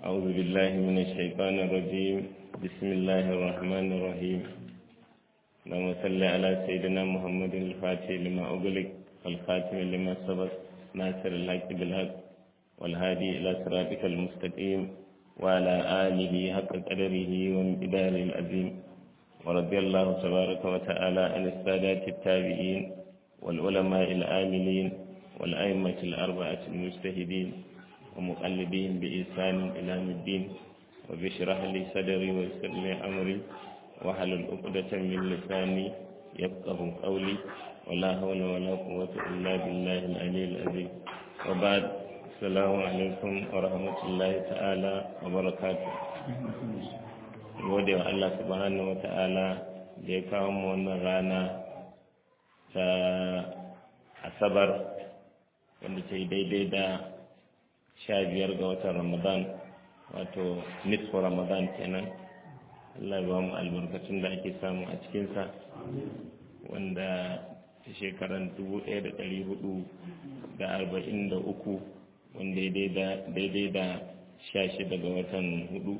أعوذ بالله من الشيطان الرجيم بسم الله الرحمن الرحيم اللهم صل على سيدنا محمد الفاتح لما أغلق والخاتم لما سبق ناصر الحق بالحق والهادي إلى صراطك المستقيم وعلى آله حق قدره وامتداره العظيم ورضي الله تبارك وتعالى عن السادات التابعين والعلماء العاملين والأئمة الأربعة المجتهدين ومقلدين بإحسان إلى يوم الدين وبشرح لي صدري ويسر لي أمري واحلل عقدة من لساني يفقه قولي ولا حول ولا قوة إلا بالله العلي العظيم وبعد السلام عليكم ورحمة الله تعالى وبركاته gode wa Allah subhanahu wa ta'ala da ya kawo mu wannan rana ta asabar wanda ta yi daidai da sha biyar ga watan ramadan wato nisfu ramadan kenan Allah ba mu albarkacin da ake samu a cikinsa wanda ta shekaran dubu ɗaya da ɗari hudu da arba'in da uku wanda daidai da sha shida ga watan hudu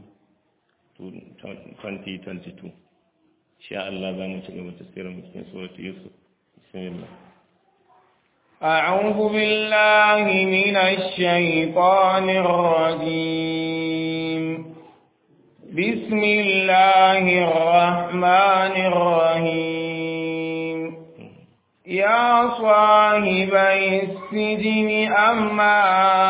2022 sha Allah za mu ci gaba tasirin cikin suratu yusuf bismillah أعوذ بالله من الشيطان الرجيم بسم الله الرحمن الرحيم يا صاحبي السجن أما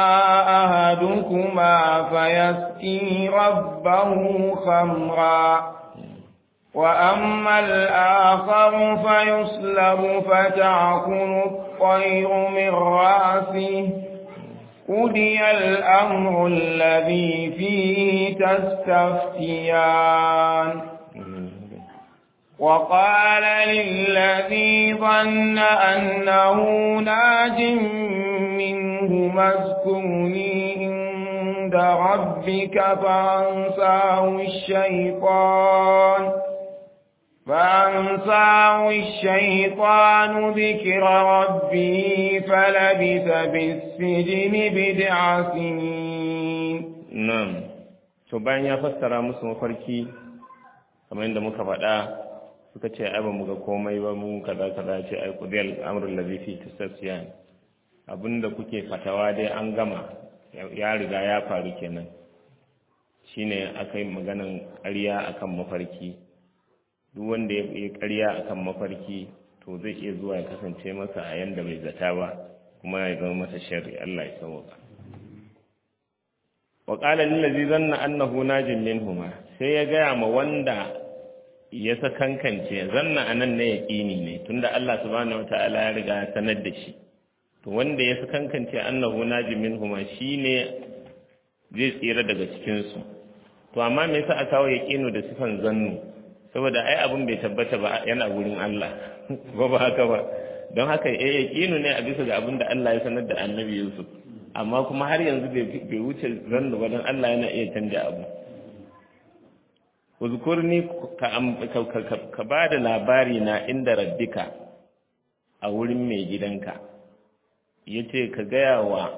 أهدكما فيسقي ربه خمرا وأما الآخر فيصلب فتعكن الطير من رأسه قضي الأمر الذي فيه تستفتيان وقال للذي ظن أنه ناج منه اذكرني عند ربك فأنساه الشيطان فأنساه الشيطان ذكر ربه فلبث بالسجن بضع سنين نعم to bayan ya fassara musu mafarki kamar yadda muka faɗa suka ce ai ba mu ga komai ba mu kaza kaza ce ai qudiyal amrul ladhi fi tasfiyan abinda kuke fatawa dai an gama ya riga ya faru kenan shine akai maganan ƙarya akan mafarki duk wanda ya yi ƙarya akan mafarki to zai iya zuwa ya kasance masa a yanda bai zata ba kuma ya zama masa sharri Allah ya sauka wa qala lil ladzi zanna annahu najin minhuma sai ya gaya ma wanda ya sakankance zanna anan ne yaqini ne tunda Allah subhanahu wataala ya riga ya sanar da shi to wanda ya sakankance annahu najin minhuma shine zai tsira daga cikin su to amma me yasa aka kawo yaqinu da sifan zannu saboda ai abin bai tabbata ba yana gurin Allah ba ba haka ba don haka eh yaqinu ne a bisa ga abin da Allah ya sanar da Annabi Yusuf amma kuma har yanzu bai wuce zannu ba don Allah yana iya canja abu uzkurni ka ka ba da labari na inda rabbika a wurin mai gidanka yace ka gaya wa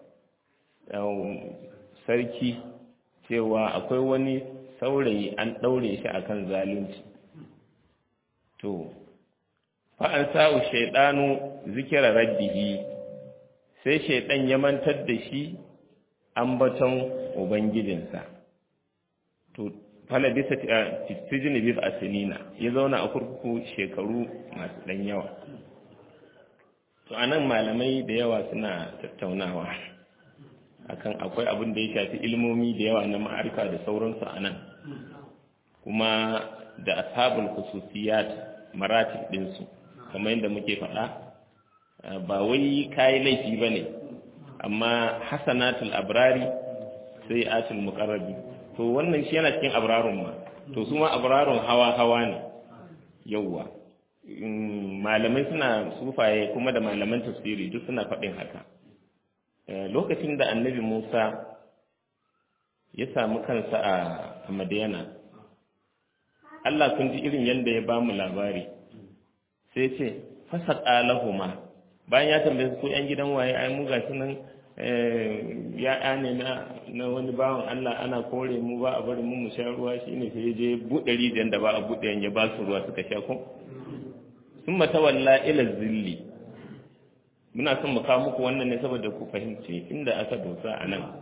sarki cewa akwai wani saurayi an ɗaure shi akan zalunci to fa'an sa'u shaidanu zikira raddihi sai shaidan ya mantar da shi ambaton ubangijinsa to fala bisa tijini bis asinina ya zauna a kurkuku shekaru masu ɗan yawa to anan malamai da yawa suna tattaunawa akan akwai abin da ya shafi ilmomi da yawa na ma'arika da sauransu a nan kuma da ashabul khususiyat maratib ɗinsu kamar yadda muke faɗa ba wai kayi laifi ba ne amma hasanatul abrari sai atul muqarrabi to wannan shi yana cikin abrarun ma to su ma abrarun hawa hawa ne yawwa malamai suna sufaye kuma da malaman tafsiri duk suna faɗin haka lokacin da annabi Musa ya samu kansa a Madiyana Allah kun ji irin yadda ya ba mu labari sai ce fasa ƙalahuma bayan ya tambaye su ko ‘yan gidan waye ai mu gashi nan ya ne na wani bawan Allah ana kore mu ba a bari mu mu sha ruwa shine sai je buɗe rijiyar da ba a buɗe ya ba su ruwa suka sha ko sun mata walla ila zilli muna son mu kawo muku wannan ne saboda ku fahimci inda aka dosa a nan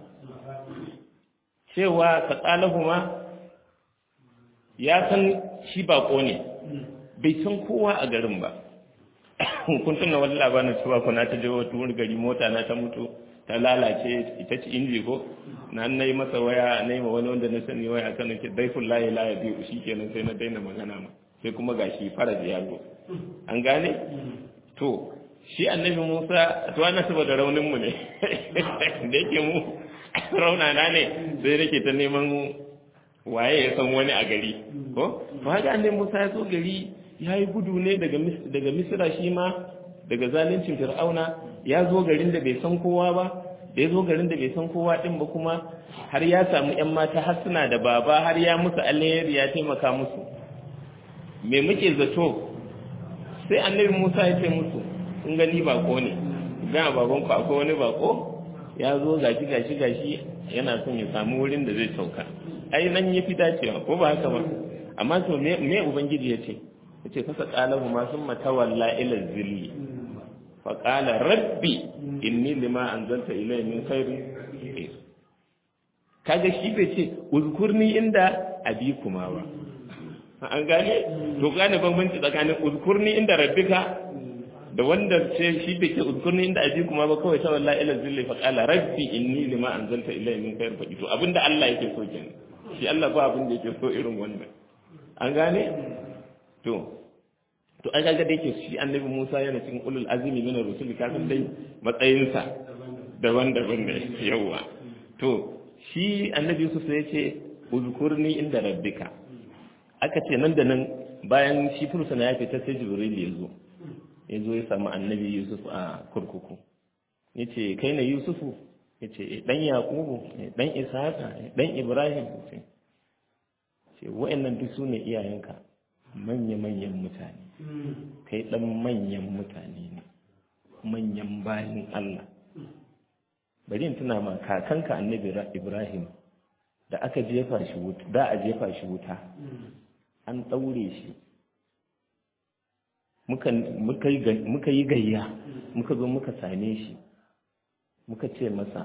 cewa ka ma ya san shi bako ne bai san kowa a garin ba kun tuna wani labarin cewa kuna ta je wata wani gari mota na ta mutu ta lalace ita ce inji ko na na yi masa waya na yi ma wani wanda na sani waya kan ke daifin layi layi biyu shi kenan sai na daina magana ma sai kuma gashi fara da yago an gane to shi annabi musa to ana saboda raunin mu ne da yake mu raunana ne sai nake ta neman waye ya san wani a gari ko to haka annabi musa ya zo gari ya yi gudu ne daga misira shi ma daga zaluncin fir'auna ya zo garin da bai san kowa ba da ya zo garin da bai san kowa din ba kuma har ya samu yan mata har suna da baba har ya musu alheri ya taimaka musu me muke zato sai annabi musa ya ce musu in gani bako ne ga baban ku akwai wani bako ya zo gashi gashi gashi yana son ya samu wurin da zai sauka ai nan ya fi dacewa ko ba haka ba amma to me ubangiji ya ce yace fasa qalahu ma summa tawalla ila zilli fa qala rabbi inni lima anzalta ilayya min khairin kaga shi bai ce uzkurni inda abikuma ba an gane to gane bambanci tsakanin uzkurni inda rabbika da wanda ce shi bai ce uzkurni inda abikuma ba kawai tawalla ila zilli fa qala rabbi inni lima anzalta ilayya min khairin fa to abinda Allah yake so kenan shi Allah ba abin da yake so irin wannan an gane to to an ga da yake shi annabi Musa yana cikin ulul azmi min ar-rusul ka san dai matsayinsa daban-daban ne yawa to shi annabi Yusuf sai yace uzkurni inda rabbika aka ce nan da nan bayan shi fursuna ya fita sai Jibril ya zo ya zo ya samu annabi Yusuf a kurkuku yace kai ne Yusufu yace dan Yakubu dan Ishaqa dan Ibrahim ce wa'annan duk sune iyayenka manya-manyan mutane kai ɗan manyan mutane ne manyan bayan Allah bari in tuna ma kakanka annabi Ibrahim da aka jefa shi wuta da a jefa shi wuta an ɗaure shi muka yi gayya muka zo muka same shi muka ce masa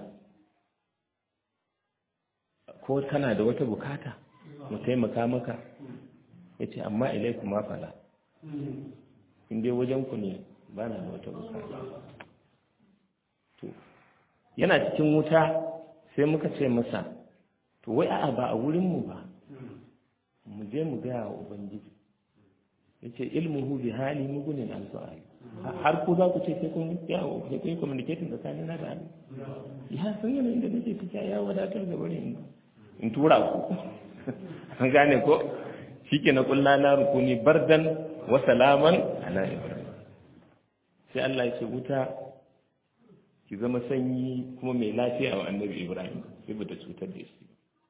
ko kana da wata bukata mu taimaka maka ya ce amma ilaiku ma fala in dai wajenku ne ba na da wata bukata to yana cikin wuta sai muka ce masa to wai a'a ba a wurinmu ba mu je mu gaya wa ubangiji ya ce ilmuhu bi hali mugunin an su'ali har ku za ku ce sai kun yawo sai kun yi communicating tsakanin na da Allah ya san yanayin da nake fita ya wadatar da bari in tura ku an gane ko shike na kulla na rukuni bardan wa salaman ala ibrahim sai Allah ya ce wuta ki zama sanyi kuma mai lafiya wa annabi ibrahim sai bata cutar da shi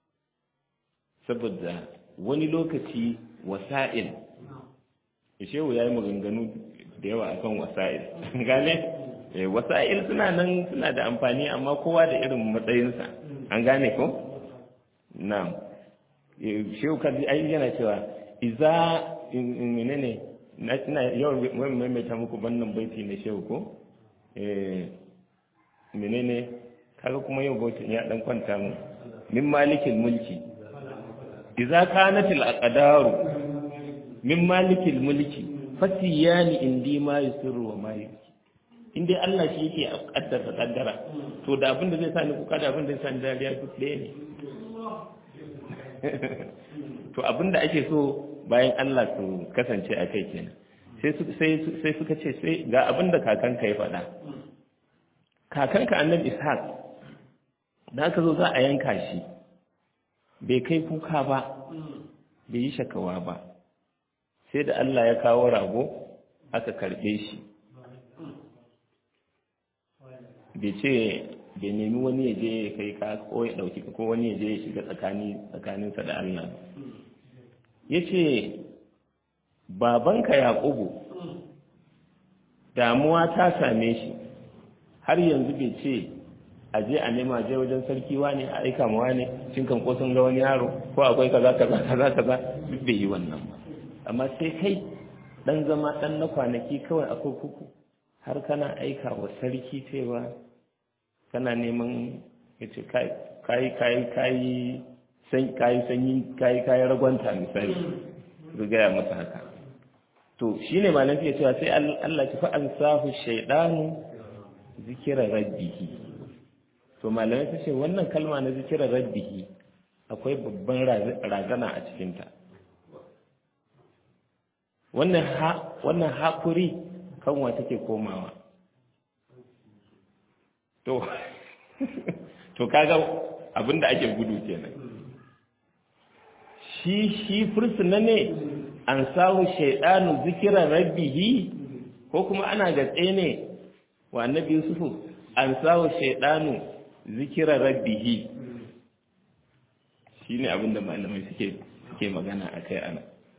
saboda wani lokaci wasa'il shehu ya yi maganganu da yawa akan wasa'il gane wasa'il suna nan suna da amfani amma kowa da irin matsayinsa an gane ko na'am shehu kaji ai yana cewa iza menene na ina yawan maimaita muku bannan baiti na shehu ko eh menene kaga kuma yau bautin ya dan kwanta mu min malikil mulki iza kanatil aqdaru min malikil mulki fasiyani indi ma yusirru wa ma yuki in dai Allah shi yake kaddara kaddara to da abin da zai sani kuka da abin da zai sani dariya duk ɗaya ne to abin da ake so bayan Allah su kasance a kai kenan sai suka ce sai ga abin da kakanka ya faɗa kakanka annabi ishaq da aka zo za a yanka shi bai kai kuka ba bai yi shakawa ba sai da Allah ya kawo rago aka karɓe shi bai ce bai nemi wani ya je ya kai ka ko ya ɗauki ko wani ya je ya shiga tsakaninsa da Allah ya ce babanka yaƙubu damuwa ta same shi har yanzu bai ce a je a nema je wajen sarki wane a aika ma wane shin kan ko sun ga wani yaro ko akwai kaza kaza kaza kaza duk bai yi wannan ba amma sai kai dan zama dan na kwanaki kawai a kurkuku har kana aika wa sarki cewa kana neman ya ce kai kai kai san kai sanyi kai kai ragwanta misali su gaya masa haka to shine malam ya cewa sai Allah ya fa ansahu shaydanu zikira rabbihi to malamai ta ce wannan kalma na zikira rabbihi akwai babban razana a cikinta wannan ha wannan hakuri kanwa take komawa to to kaga abinda ake gudu kenan shi shi fursuna ne an samu shaidanu zikira rabbihi ko kuma ana gatse ne wa annabi yusufu an samu shaidanu zikira rabbihi shine abinda malamai suke suke magana akai ana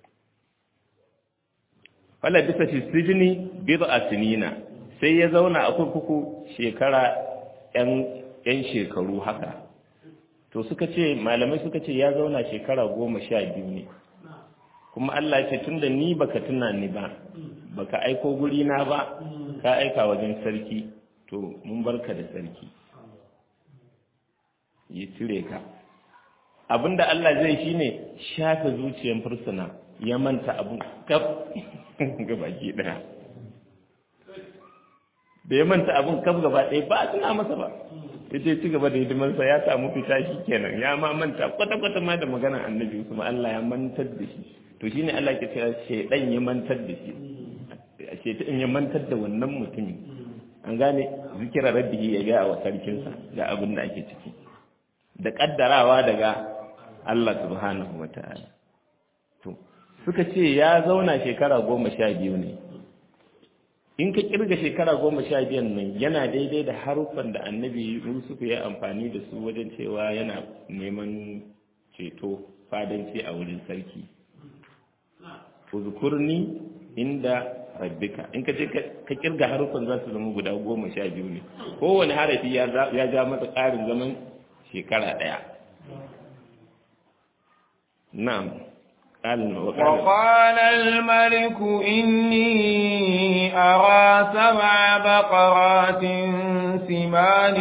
wala bisa fi sijini bid'a sinina sai ya zauna a kurkuku shekara yan yan shekaru haka to suka ce malamai suka ce ya zauna shekara goma sha biyu ne kuma Allah ce tunda ni baka tuna ni ba baka aiko guri na ba ka aika wajen sarki to mun barka da sarki yi cire ka abinda Allah zai shine shafe zuciyar fursuna ya manta abu kaf gabaki daya da ya manta abun kaf gaba ɗaya ba tuna masa ba ya ce ci gaba da hidimarsa ya samu fita shi kenan ya ma manta kwata-kwata ma da maganar annabi kuma Allah ya mantar da shi to shine Allah ke cewa shaidan ya mantar da shi shaidan ya mantar da wannan mutumin an gane zikira rabbihi ya ga wa sarkinsa ga abin da ake ciki da kaddarawa daga Allah subhanahu wataala to suka ce ya zauna shekara goma sha biyu ne in ka kirga shekara goma sha biyan nan yana daidai da haruffan da annabi yusuf ya amfani da su wajen cewa yana neman ceto fadanci a wurin sarki uzkurni inda rabbika in ka je ka kirga haruffan za su zama guda goma sha biyu ne kowane harafi ya ja masa ƙarin zaman shekara ɗaya na'am وقال الملك إني أرى سبع بقرات سمان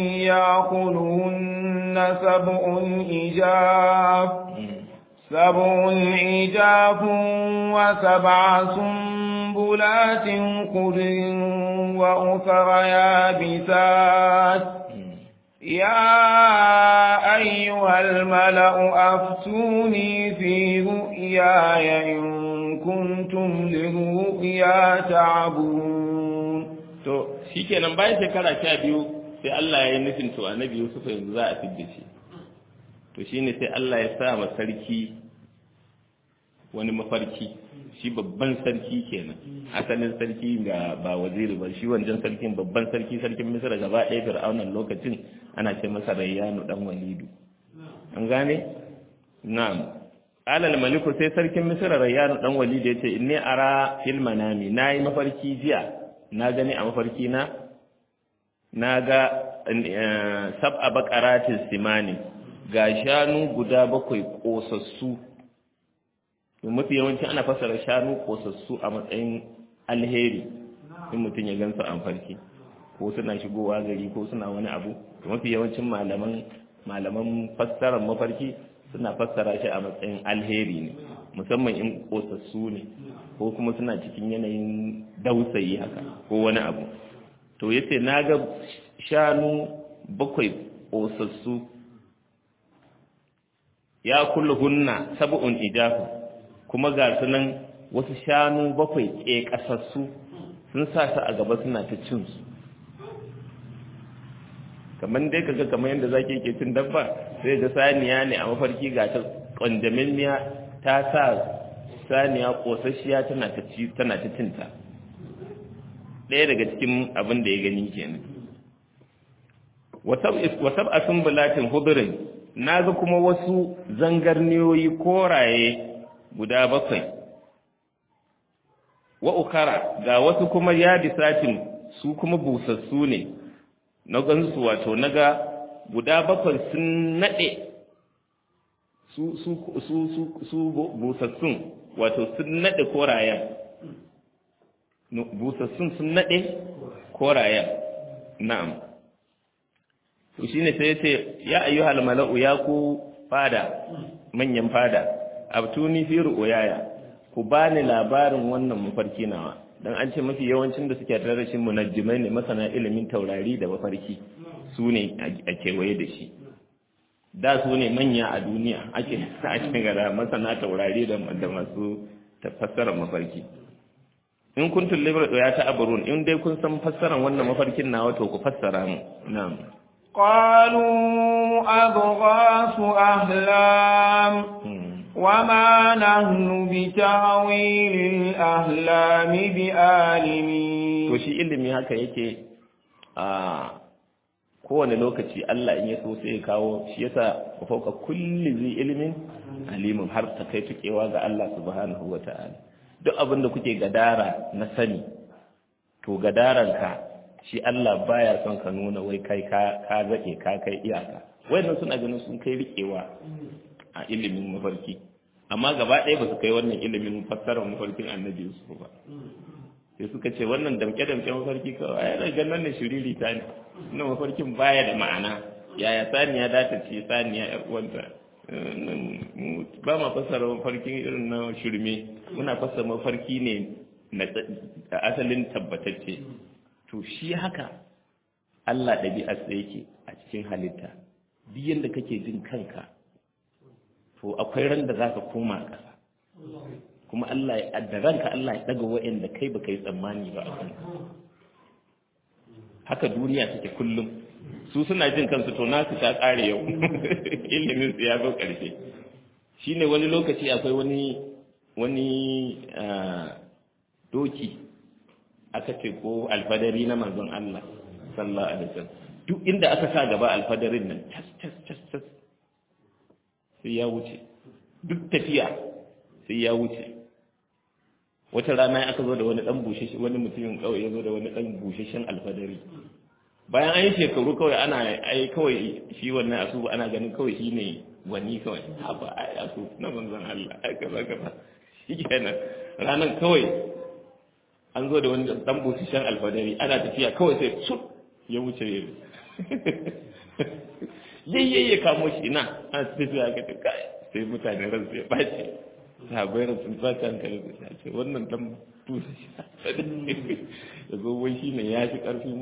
يأكلهن سبع إجاف سبع إجاف وسبع سنبلات قدر وأخر يابسات يا أيها الملأ أفتوني في رؤياي إن كنتم للرؤيا تعبون to shikenan bayan shekara sha biyu sai Allah ya yi nufin to annabi Yusuf yanzu za a fidda shi to shine sai Allah ya sa ma sarki wani mafarki shi babban sarki kenan asalin sarki ga ba waziri ba shi wancan sarkin babban sarki sarkin Misra gaba ɗaya Fir'aunan lokacin ana ce masa Rayyanu dan Walidu an gane na'am alal maliku sai sarkin Misra Rayyanu dan Walidu yace inni ara fil manami nayi mafarki jiya na gani a mafarki na na ga sab'a baqaratis simani ga shanu guda bakwai kosassu mafi yawanci ana fasara shanu kosassu a matsayin alheri in mutum ya gansu a farki ko suna shigowa gari ko suna wani abu to mafi yawancin malaman malaman fassarar mafarki suna fassara shi a matsayin alheri ne musamman in kosassu ne ko kuma suna cikin yanayin dausayi haka ko wani abu to yace na ga shanu bakwai kosassu ya kulluhunna sab'un ijafu kuma ga su nan wasu shanu bakwai ke kasassu sun sa su a gaba suna ta cin su kamar dai kaga kamar yadda zaki ke cin dabba sai ga saniya ne a mafarki ga ta kwandaminniya ta sa saniya kosasshiya tana ta ci tana ta cinta ɗaya daga cikin abin da ya gani kenan wasab a sumbulatin hudurin na ga kuma wasu zangarniyoyi koraye guda bakwai wa ukara ga wasu kuma yadisatin su kuma busassu ne na gansu wato naga guda bakwai sun nade su su su su su busassun wato sun nade korayen busassun sun nade korayen na'am to shine sai yace ya ayyuhal mala'u ya ku fada manyan fada abtuni fi ru'yaya ku bani labarin wannan mafarki nawa dan an ce mafi yawancin da suke tare da shi munajjimai ne masana ilimin taurari da mafarki su ne a kewaye da shi da su ne manya a duniya ake ake gara masana taurari da masu fassara mafarki in kuntum libra ya ta aburun in dai kun san fassaran wannan mafarkin nawa to ku fassara mu na'am قالوا أضغاث أهلام وما نحن بتاويل الأهلام بآلمين to shi ilimi haka yake a kowane lokaci Allah in ya so sai ya kawo shi yasa fauka kulli zai ilimin alimin har ta kai tukewa ga Allah subhanahu wata'ala duk abin da kuke gadara na sani to gadaranka shi Allah baya son ka nuna wai kai ka ka zake ka kai iyaka wayannan suna ganin sun kai rikewa a ilimin mafarki amma gaba ɗaya ba su kai wannan ilimin fassarar mafarkin annabi Yusuf ba sai suka ce wannan damke-damke mafarki kawai ai daga nan ne shiriri ta ne wannan mafarkin baya da ma'ana yaya saniya da ta ce saniya yar uwanta ba ma fassara mafarkin irin na shirme muna fassara mafarki ne na asalin tabbatacce to shi haka Allah ɗabi'arsa yake a cikin halitta duk yadda kake jin kanka to akwai ran da za ka koma ƙasa kuma Allah ya da ranka Allah ya daga wa'anda kai baka yi tsammani ba a kanka haka duniya take kullum su suna jin kansu to nasu ta ƙare yau ilimin su ya zo ƙarshe shine wani lokaci akwai wani wani doki aka ce ko alfadari na manzon Allah sallallahu alaihi wasallam duk inda aka sa gaba alfadarin nan tas tas tas tas sai ya wuce duk tafiya sai ya wuce wata rana aka zo da wani dan busheshe wani mutumin kawai ya zo da wani dan busheshen alfadari bayan an yi shekaru kawai ana ai kawai shi wannan asu ana ganin kawai shi ne wani kawai haba ai asu na manzon Allah ai kaza kaza shikenan ranan kawai an zo da wani dan busheshen alfadari ana tafiya kawai sai su ya wuce yayye ya kamo shi na an tafiya ka kai sai mutane ran sai bace sahabai ran sun bace hankali su ya ce wannan dan tusa shi ya zo wai shi ne ya fi karfin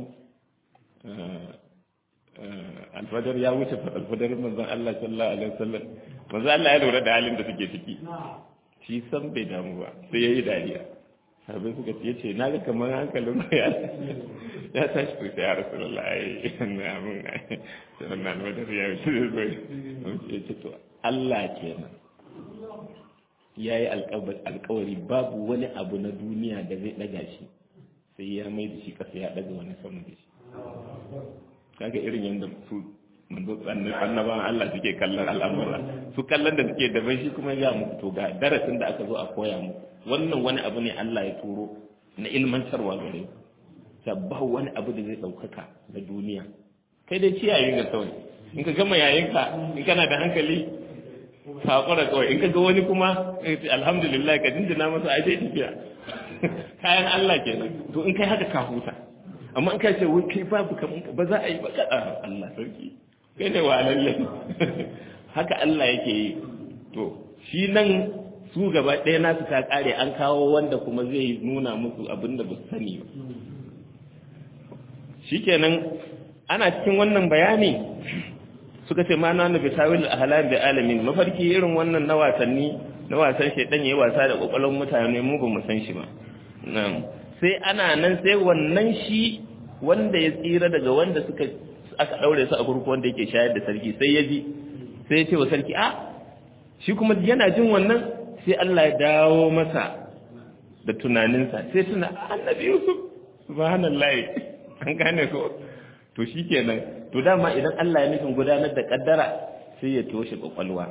alfadar ya wuce alfadar manzon Allah sallallahu alaihi wasallam manzon Allah ya lura da halin da suke ciki shi san bai damu ba sai yayi dariya sahabai suka ce yace na ga kamar hankalin ku ya ya tashi ku sai ya rasulullah ai na mun sai wannan alfadar ya wuce ya ce to Allah kenan ya yi alkawari babu wani abu na duniya da zai daga shi sai ya mai da shi kasa ya daga wani sama da shi kaga irin yadda su manzo annaban Allah suke kallon al'amura su kallon da suke daban shi kuma ya muku to ga darasin da aka zo a koya muku wannan wani abu ne Allah ya turo na ilmantarwa gare ku sabba wani abu da zai daukaka na duniya kai dai ciyayin ga kawai in ka gama yayinka in kana da hankali hakura kawai in ka ga wani kuma alhamdulillah ka dindina masa a dai tafiya kayan Allah kenan to in kai haka ka huta amma in kai ce wai kai babu kaman ba za a yi ba kada Allah sarki kai ne wa lalle haka Allah yake yi to shi nan su gaba ɗaya nasu ta kare an kawo wanda kuma zai nuna musu abin da ba su sani ba shikenan ana cikin wannan bayani suka ce ma na nufi tawil ahlam bi alamin mafarki irin wannan na wasanni na wasan shedan yayi wasa da kokolon mutane mu ba mu san shi ba na'am sai ana nan sai wannan shi wanda ya tsira daga wanda suka aka daure su a kurku wanda yake shayar da sarki sai ya ji sai ya ce wa sarki a shi kuma yana jin wannan sai Allah ya dawo masa da tunaninsa sai tuna annabi Yusuf subhanallahi an gane ko to shikenan to dama idan Allah ya nufin gudanar da kaddara sai ya toshe kwakwalwa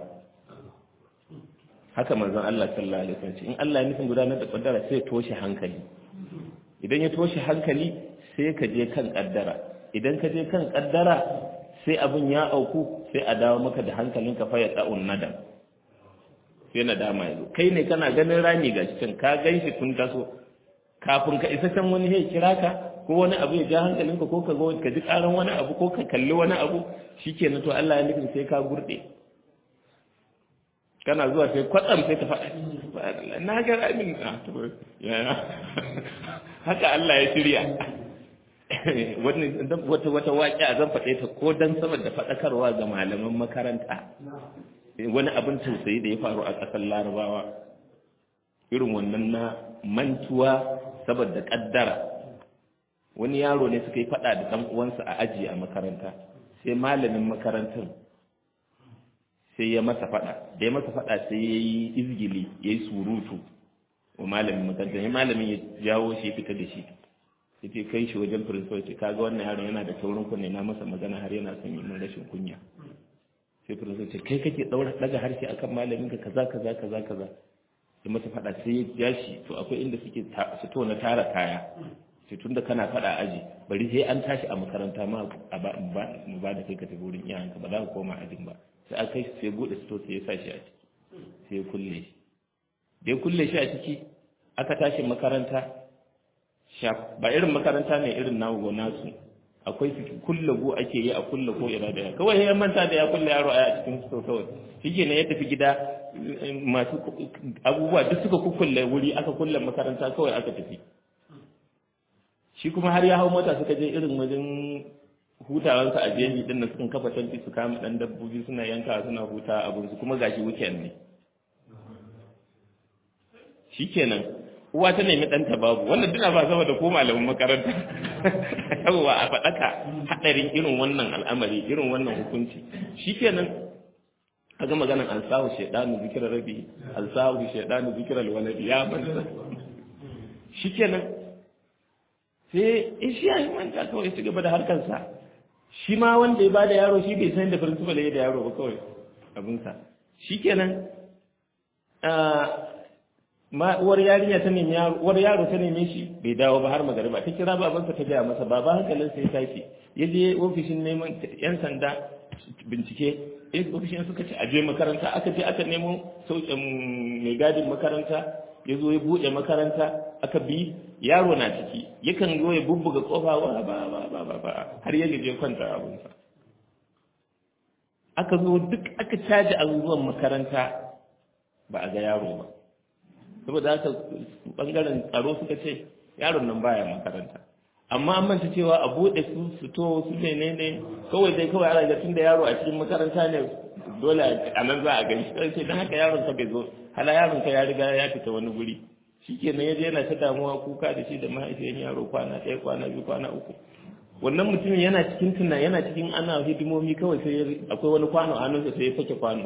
haka manzon Allah sallallahu alaihi wasallam in Allah ya nufin gudanar da kaddara sai ya toshe hankali idan ya toshe hankali sai ka je kan kaddara idan ka je kan kaddara sai abin ya auku sai a dawo maka da hankalinka fa ya da'un nadam sai na dama yazo kai ne kana ganin rami ga cikin ka gan shi tun taso kafin ka isa can wani ya kira ka ko wani abu ya ja hankalinka ko ka ka ji karan wani abu ko ka kalli wani abu shikenan to Allah ya nufin sai ka gurde kana zuwa sai kwatsam sai ka faɗa na ga ramin na haka Allah ya shirya wata wata waƙi a zan faɗe ta ko dan saboda faɗakarwa ga malaman makaranta wani abin tausayi da ya faru a ƙasar larabawa irin wannan na mantuwa saboda ƙaddara wani yaro ne suka yi faɗa da ɗan uwansa a aji a makaranta sai malamin makarantar sai ya masa faɗa da ya masa faɗa sai ya yi izgili ya yi surutu wa malamin makarantar ya malamin ya jawo shi fita da shi ya ce kai shi wajen principal ce kaga wannan yaron yana da taurin kunne na masa magana har yana son yi min rashin kunya sai principal ce kai kake daura daga harshe akan malamin ka kaza kaza kaza kaza ya masa faɗa sai ya ja shi to akwai inda suke fito na tara kaya sai tunda kana faɗa aji bari sai an tashi a makaranta ma mu ba da kai ka tafi wurin iyayenka ba za ka koma ajin ba sai aka kai sai bude sito sai ya sa shi a ciki sai ya kulle shi da ya kulle shi a ciki aka tashi makaranta ba irin makaranta ne irin nawo nasu akwai su kulle go ake yi a kulle ko ina da ya kawai ya manta da ya kulle yaro a cikin sito kawai shike ne ya tafi gida masu abubuwa duk suka kukkulle wuri aka kulle makaranta kawai aka tafi shi kuma har ya hau mota suka je irin wajen hutawansa a jeji din da sukan kafa tanti su kama dan dabbobi suna yanka suna huta abin su kuma gashi weekend ne shikenan uwa ta nemi ɗanta babu wannan duna ba sama da ko malamin makaranta yawwa a faɗaka haɗarin irin wannan al'amari irin wannan hukunci shikenan a ga maganan an sahu shaidanu zikirar rabi an sahu shaidanu zikirar waladi ya banta shikenan sai in shi ya yi manta kawai su gaba da harkarsa shi ma wanda ya ba da yaro shi bai san da principal ya da yaro ba kawai abinsa shi kenan ma uwar yarinya ta nemi yaro uwar yaro ta neme shi bai dawo ba har magariba ta kira babansa ta gaya masa baba hankalin sai tashi ya je ofishin neman yan sanda bincike ofishin suka ce aje makaranta aka je aka nemo sauƙin mai gadin makaranta ya zo ya buɗe makaranta aka bi yaro na ciki yakan zo ya bubbuga kofa wa ba ba ba ba ba har ya gaje kwanta abunsa aka zo duk aka caji abubuwan makaranta ba a ga yaro ba saboda haka bangaren tsaro suka ce yaron nan baya makaranta amma an manta cewa a buɗe su su to su ne ne kawai dai kawai ana ga tunda yaro a cikin makaranta ne dole a nan za a gani sai dan haka yaron ka bai zo hala yaron ka ya riga ya fita wani guri shikenan yaje yana ta damuwa kuka da shi da mahaifiyan yaro kwana ɗaya kwana biyu kwana uku wannan mutumin yana cikin tuna yana cikin ana hidimomi kawai sai akwai wani kwano a hannunsa sai ya sake kwano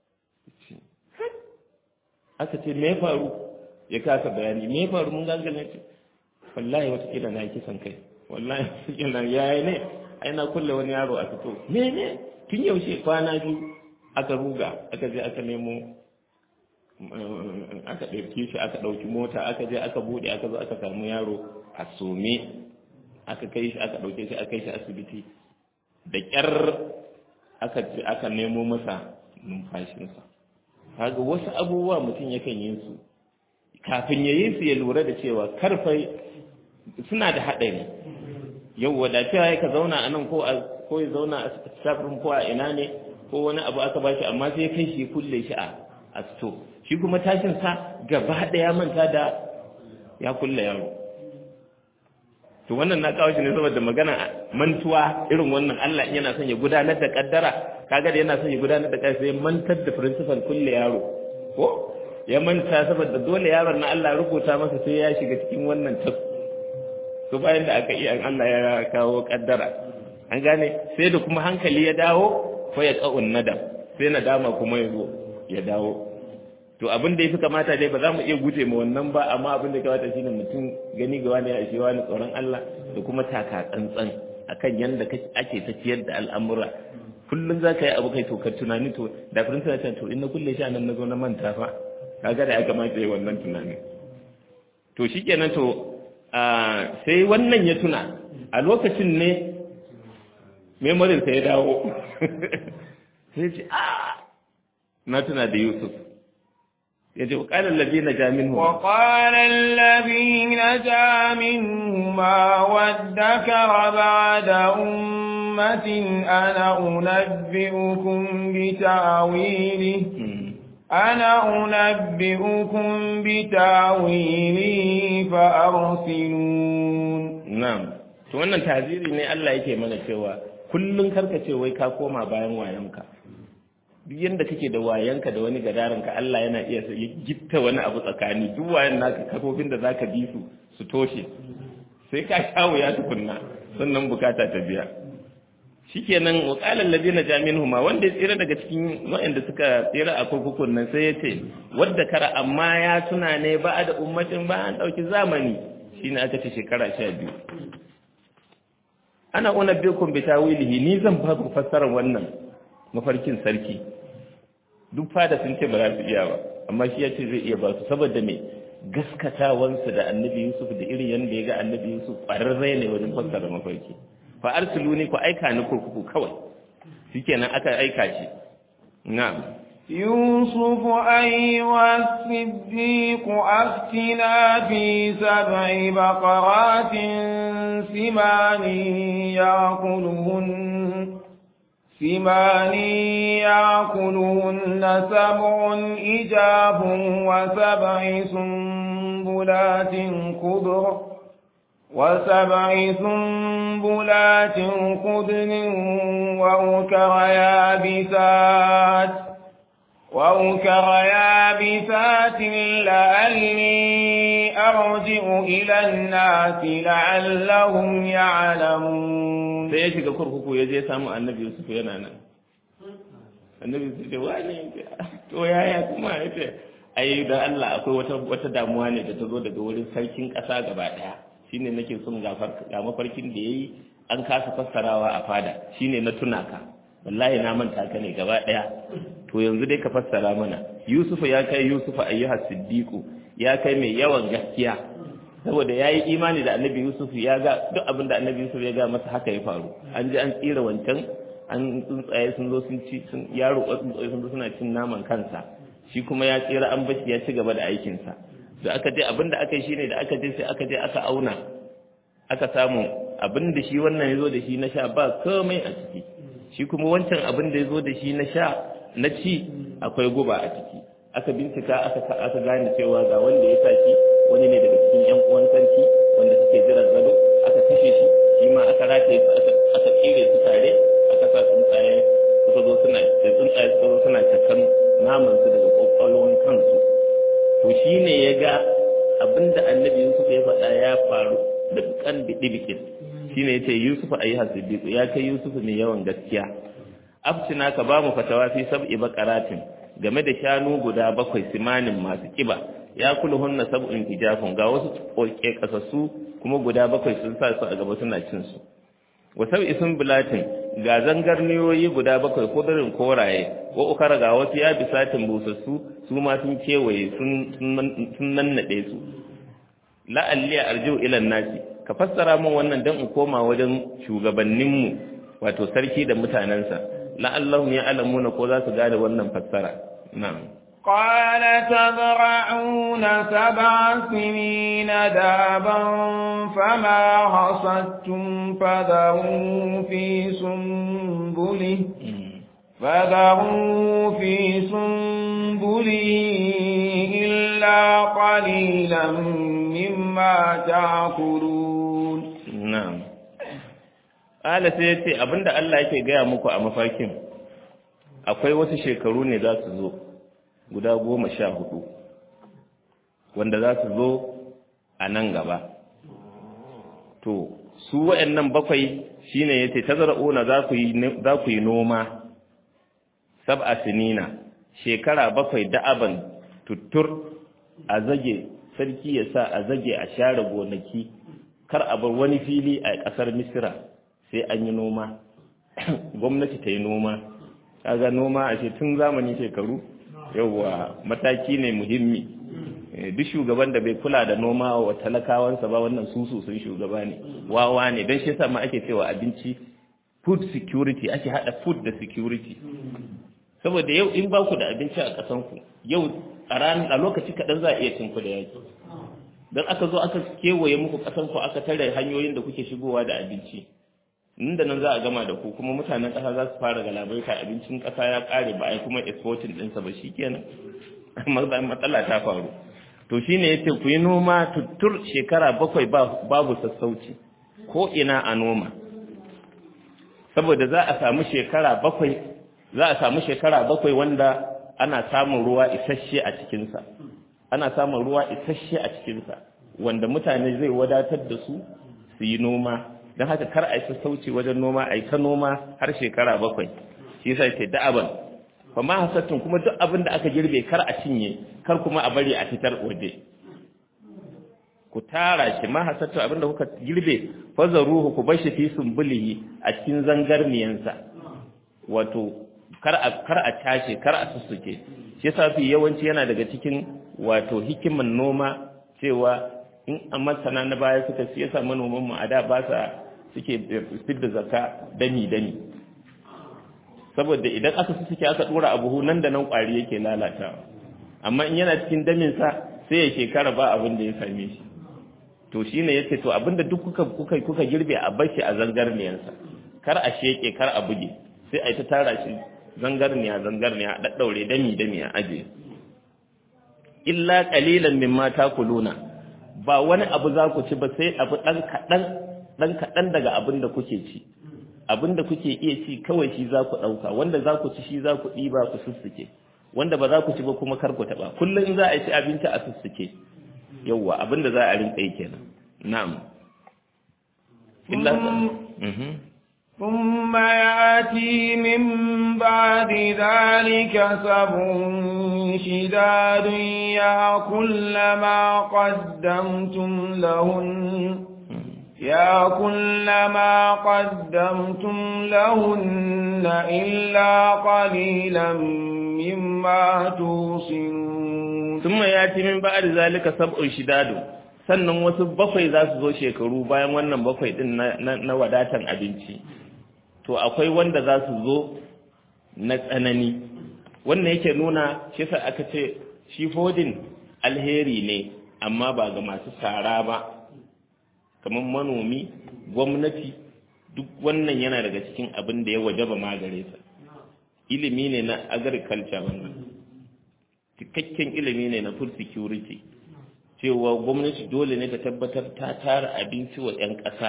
aka ce me ya faru ya kasa bayani me ya faru mun gangane ce wallahi wata kila na kisan kai wallahi kila yayi ne ai na kulle wani yaro a fito me ne tun yaushe kwana biyu aka ruga aka je aka nemo aka ɗauki shi aka ɗauki mota aka je aka buɗe aka zo aka samu yaro a some aka kai shi aka ɗauke shi aka kai shi asibiti da ƙyar aka aka nemo masa numfashinsa kaga wasu abubuwa mutum yakan yi su kafin ya yi su ya lura da cewa karfai suna da haɗari yau wadacewa ya ka zauna a nan ko ya zauna a staff room ko a ina ne ko wani abu aka ba shi amma sai kai shi kulle shi a a sto shi kuma tashin sa gaba ɗaya manta da ya kulle yaro to wannan na kawo shi ne saboda magana mantuwa irin wannan Allah yana son ya gudanar da kaddara kaga da yana son ya gudanar da kaddara sai mantar da principal kulle yaro ko ya manta saboda dole yaron na Allah rubuta masa sai ya shiga cikin wannan tas to bayan da aka iya Allah ya kawo kaddara an gane sai da kuma hankali ya dawo ko ya ka'un nadam sai nadama kuma ya zo ya dawo to abin da yafi kamata dai ba za mu iya guje ma wannan ba amma abin da kamata shine mutum gani ga wani ya ishe wani tsoron Allah da kuma taka tsantsan akan yanda ake tafiyar da al'amura kullum za ka yi abu kai to ka tunani to da firinta na to in na kulle shi a nan na zo na manta fa kaga da ya kamata yi wannan tunanin to shikenan to sai wannan ya tuna a lokacin ne memorin sai ya dawo sai ce a na tuna da Yusuf ya ce وقال الذين نجا منهما وقال الذي نجا منهما وادكر بعد أمة أنا أنبئكم بتأويله أنا أنبئكم بتأويله فأرسلون نعم to wannan taziri ne Allah yake mana cewa kullun karka ce wai ka koma bayan wayanka duk yanda kake da wayanka da wani gadaranka Allah yana iya ya gitta wani abu tsakani duk wayan naka kafofin da zaka bi su su toshe sai ka shawo ya tukunna sannan bukata ta biya shikenan wa qala alladhina jaminhuma wanda ya tsira daga cikin wanda suka tsira a kurkukun nan sai ya ce wadda kara amma ya tuna ne ba da ummatin ba an dauki zamani shine aka ce shekara 12 ana unabbiukum bi tawilihi ni zan ba ku fassarar wannan mafarkin sarki duk fada sun ce ba za su iya ba amma shi ya ce zai iya ba su saboda me gaskatawansu da annabi yusuf da irin yadda ya ga annabi yusuf ƙwararre ne wajen fassara mafarki fa arsiluni ku aika ni kurkuku kawai shikenan aka aika shi na'am يوسف أيها الصديق أفتنا في سبع بقرات سمان يأكلهن سمان يأكلهن سبع إجاب وسبع سنبلات خضر وسبع سنبلات خضر وأكر يابسات وأكر يابسات لعلي أرجع إلى الناس لعلهم يعلمون sai ya shiga kurkuku ya je samu annabi Yusuf yana nan annabi Yusuf ce wani to yaya kuma ya ce ai dan Allah akwai wata wata damuwa ne da ta zo daga wurin sarkin ƙasa gaba ɗaya shine nake son gafar ga mafarkin da yayi an kasa fassarawa a fada shine na tuna ka wallahi na manta ka ne gaba ɗaya to yanzu dai ka fassara mana Yusuf ya kai Yusuf ayyuha siddiqu ya kai mai yawan gaskiya saboda ya yi imani da annabi yusuf ya ga duk abin da annabi yusuf ya ga masa haka ya faru an ji an tsira wancan an tsuntsaye sun zo sun ci sun yaro tsuntsaye sun zo suna cin naman kansa shi kuma ya tsira an bashi ya ci gaba da aikinsa da aka je abin da aka yi shine da aka je sai aka je aka auna aka samu abin da shi wannan ya zo da shi na sha ba komai a ciki shi kuma wancan abin da ya zo da shi na sha na ci akwai guba a ciki aka bincika aka aka gane cewa ga wanda ya sa shi wani ne daga cikin yan uwan sarki wanda suke jiran gado aka kashe shi shi ma aka rataye su aka aka tsire su tare aka sa tsuntsaye suka zo suna da tsuntsaye suka zo suna cakan naman su daga kwakwalwan kansu to shine ya ga abinda annabi Yusuf ya faɗa ya faru dukkan bidibikin shine yace Yusuf ayi hasibiku ya kai Yusuf mai yawan gaskiya aftina ka ba mu fatawa fi sab'i baqaratin game da shanu guda bakwai simanin masu kiba ya kula hunna sab'un hijafun ga wasu koke kasassu kuma guda bakwai sun sa su a gaba suna cin su wa sab'i sun bulatin ga zangarniyoyi guda bakwai kudurin koraye wa ukara ga wasu ya bisatin busassu su ma sun kewaye sun nannade su la'alliya arjiu ila nasi ka fassara min wannan dan in koma wajen shugabanninmu wato sarki da mutanensa la'allahum ya'lamuna ko za su gane wannan fassara na'am قال تزرعون سبع سنين دابا فما حصدتم فذروا في سنبله فذروا في سنبله إلا قليلا مما تأكلون na'am ala sai yace abinda Allah yake gaya muku a mafarkin akwai wasu shekaru ne za su zo guda goma sha hudu wanda za su zo a nan gaba to su wa'annan bakwai shine yace tazra'una za ku yi za ku yi noma sab'a sinina shekara bakwai da'aban tuttur a zage sarki ya sa a zage a share gonaki kar a bar wani fili a ƙasar misira sai an yi noma gwamnati ta yi noma kaga noma a tun zamani shekaru yauwa mataki ne muhimmi duk shugaban da bai kula da noma wa talakawansa ba wannan susu sun shugaba ne wawa ne don shi yasa ma ake cewa abinci food security ake hada food da security saboda yau in ba ku da abinci a ƙasanku yau a ran a lokaci kaɗan za a iya cinku da yaki don aka zo aka kewaye muku ƙasanku aka tare hanyoyin da kuke shigowa da abinci nan da nan za a gama da ku kuma mutanen ƙasa za su fara galabaita abincin ƙasa ya ƙare ba a yi kuma exporting ɗinsa ba shi kenan matsala ta faru to shine yace ku yi noma tuttur shekara bakwai babu sassauci ko ina a noma saboda za a samu shekara bakwai za a samu shekara bakwai wanda ana samun ruwa isasshe a cikinsa ana samun ruwa isasshe a cikinsa wanda mutane zai wadatar da su su yi noma don haka kar a yi sassauci wajen noma a yi ta noma har shekara bakwai shi yasa ce da'aban fa ma hasattun kuma duk abin da aka girbe kar a cinye kar kuma a bari a fitar waje ku tara shi ma hasattun abin da kuka girbe fazaruhu ku bar shi fi sumbulihi a cikin zangarniyansa wato kar a kar a tashi kar a sussuke shi yasa fi yawanci yana daga cikin wato hikiman noma cewa in a masana na baya suka shi yasa manoman mu a da ba sa suke fidda zakka dami dami saboda idan aka sussuke aka dora a buhu nan da nan kwari yake lalatawa amma in yana cikin damin sa sai ya shekara ba abin da ya same shi to shine yace to abinda duk kuka kuka kuka girbe a bashi a zangarniyansa kar a sheke kar a buge sai a yi ta tara shi zangarniya zangarniya a daddaure dami dami a aje illa qalilan mimma takuluna ba wani abu za ku ci ba sai abu dan kadan dan kadan daga abin da kuke ci abin da kuke iya ci kawai shi za ku dauka wanda za ku ci shi za ku diba ku sussuke wanda ba za ku ci ba kuma kar ku taba kullum in za a ci abinci a sussuke yawwa abin da za a rinka yi kenan na'am illa ثم يأتي من بعد ذلك سبع شداد يأكل ما قدمتم لهن يأكل ما قدمتم لهن إلا قليلا مما توصنون ثم يأتي من بعد ذلك سبع شداد sannan wasu bakwai za su zo shekaru bayan wannan bakwai din na wadatan abinci to akwai wanda za su zo na tsanani wannan yake nuna shi sa aka ce shi fodin alheri ne amma ba ga masu sara ba kamar manomi gwamnati duk wannan yana daga cikin abin da ya wajaba magare sa ilimi ne na agriculture wannan cikakken ilimi ne na food security cewa gwamnati dole ne ta tabbatar ta tara abinci wa 'yan ƙasa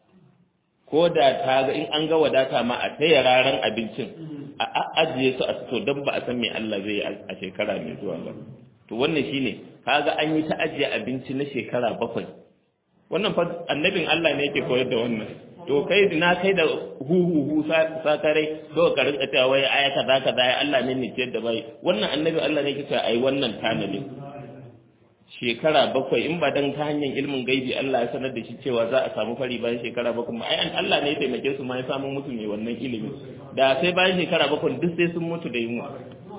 ko da ta ga in an ga wadata ma a taya raran abincin a ajiye su a sito don ba a san me Allah zai yi a shekara mai zuwa ba to wannan shine kaga an yi ta ajiye abinci na shekara bakwai wannan fa annabin Allah ne yake koyar da wannan to kai na kai da hu hu hu sakarai to ka rinka cewa wai aya kaza kaza ya Allah ne ne ciyar da bai wannan annabi Allah ne yake cewa ai wannan tanadin shekara bakwai in ba dan ta hanyar ilmin gaibi Allah ya sanar da shi cewa za a samu fari bayan shekara bakwai ai an Allah ne ya taimake su ma ya samu mutu ne wannan ilimin da sai bayan shekara bakwai duk sai sun mutu da yunwa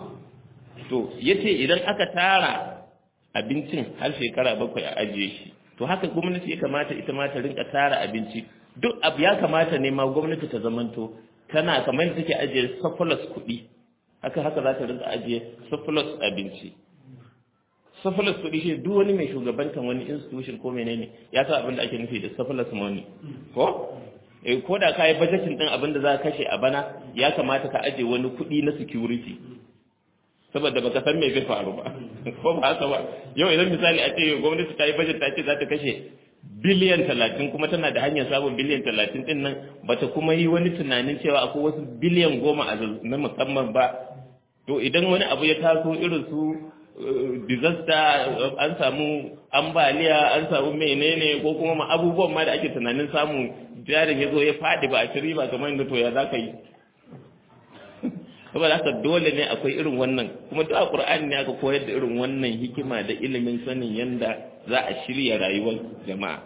to yace idan aka tara abincin har shekara bakwai a ajiye shi to haka gwamnati ya kamata ita ma ta rinka tara abinci duk abu ya kamata ne ma gwamnati ta zamanto tana kamar yadda take ajiye surplus kuɗi haka haka za ta rinka ajiye surplus abinci surplus kuɗi shi duk wani mai shugabantan wani institution ko menene ya sa abin da ake nufi da surplus money ko eh ko da kai budgeting din abin da za ka kashe a bana ya kamata ka ajiye wani kuɗi na security saboda baka san me zai faru ba ko ba haka ba yau idan misali a ce gwamnati ta yi budget ta ce za ta kashe biliyan talatin kuma tana da hanyar samun biliyan talatin din nan bata kuma yi wani tunanin cewa akwai wasu biliyan goma a na musamman ba to idan wani abu ya taso irin su disaster an samu ambaliya an samu menene ko kuma ma abubuwan ma da ake tunanin samu jarin ya zo ya faɗi ba a ci riba kamar yadda to ya za ka yi saboda haka dole ne akwai irin wannan kuma duk a Qur'ani ne aka koyar da irin wannan hikima da ilimin sanin yanda za a shirya rayuwar jama'a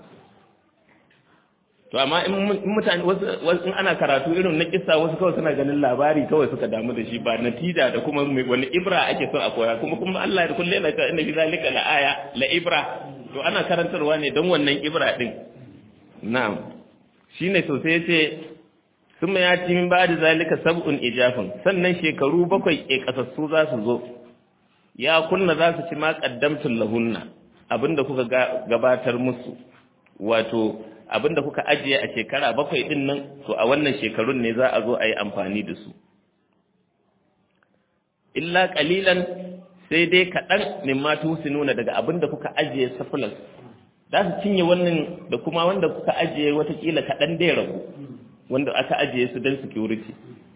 to amma in mutane wasu in ana karatu irin na kissa wasu kawai suna ganin labari kawai suka damu da shi ba natija da kuma wani ibra ake son a koya kuma kuma Allah da kullu yana ta inna fi zalika la aya la ibra to ana karantarwa ne don wannan ibra din na'am shine sosai yace sun ya ci min ba da zalika sab'un ijafin sannan shekaru bakwai ke kasassu za su zo ya kunna za su ci ma qaddamtul lahunna abinda kuka gabatar musu wato abinda kuka ajiye a shekara bakwai din nan to a wannan shekarun ne za a zo a yi amfani da su illa qalilan sai dai kaɗan mimma nuna daga abinda kuka ajiye surplus za su cinye wannan da kuma wanda kuka ajiye watakila kaɗan dai rabu wanda aka ajiye su don security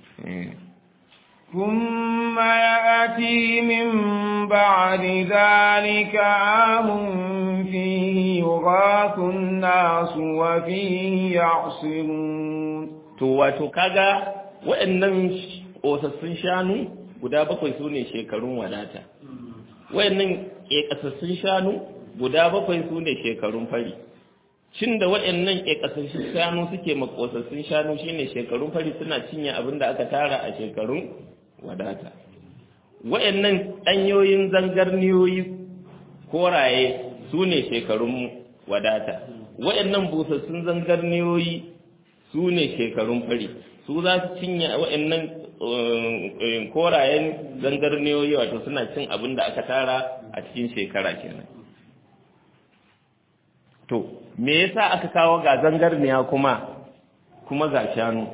ثم يأتي من بعد ذلك عام فيه يغاث الناس وفيه يعصرون to wato kaga waɗannan ƙosassun shanu guda bakwai su ne shekarun wadata waɗannan ƙeƙasassun shanu guda bakwai su ne shekarun fari cin da waɗannan ƙeƙasassun shanu suke makosassun shanu shine shekarun fari suna cinye abin da aka tara a shekarun wadata waɗannan ɗanyoyin zangarniyoyi koraye su ne shekarun wadata waɗannan busassun zangarniyoyi su ne shekarun fari su za su cinye waɗannan korayen zangarniyoyi wato suna cin abin da aka tara a cikin shekara kenan to me yasa aka kawo ga zangarniya kuma kuma ga shanu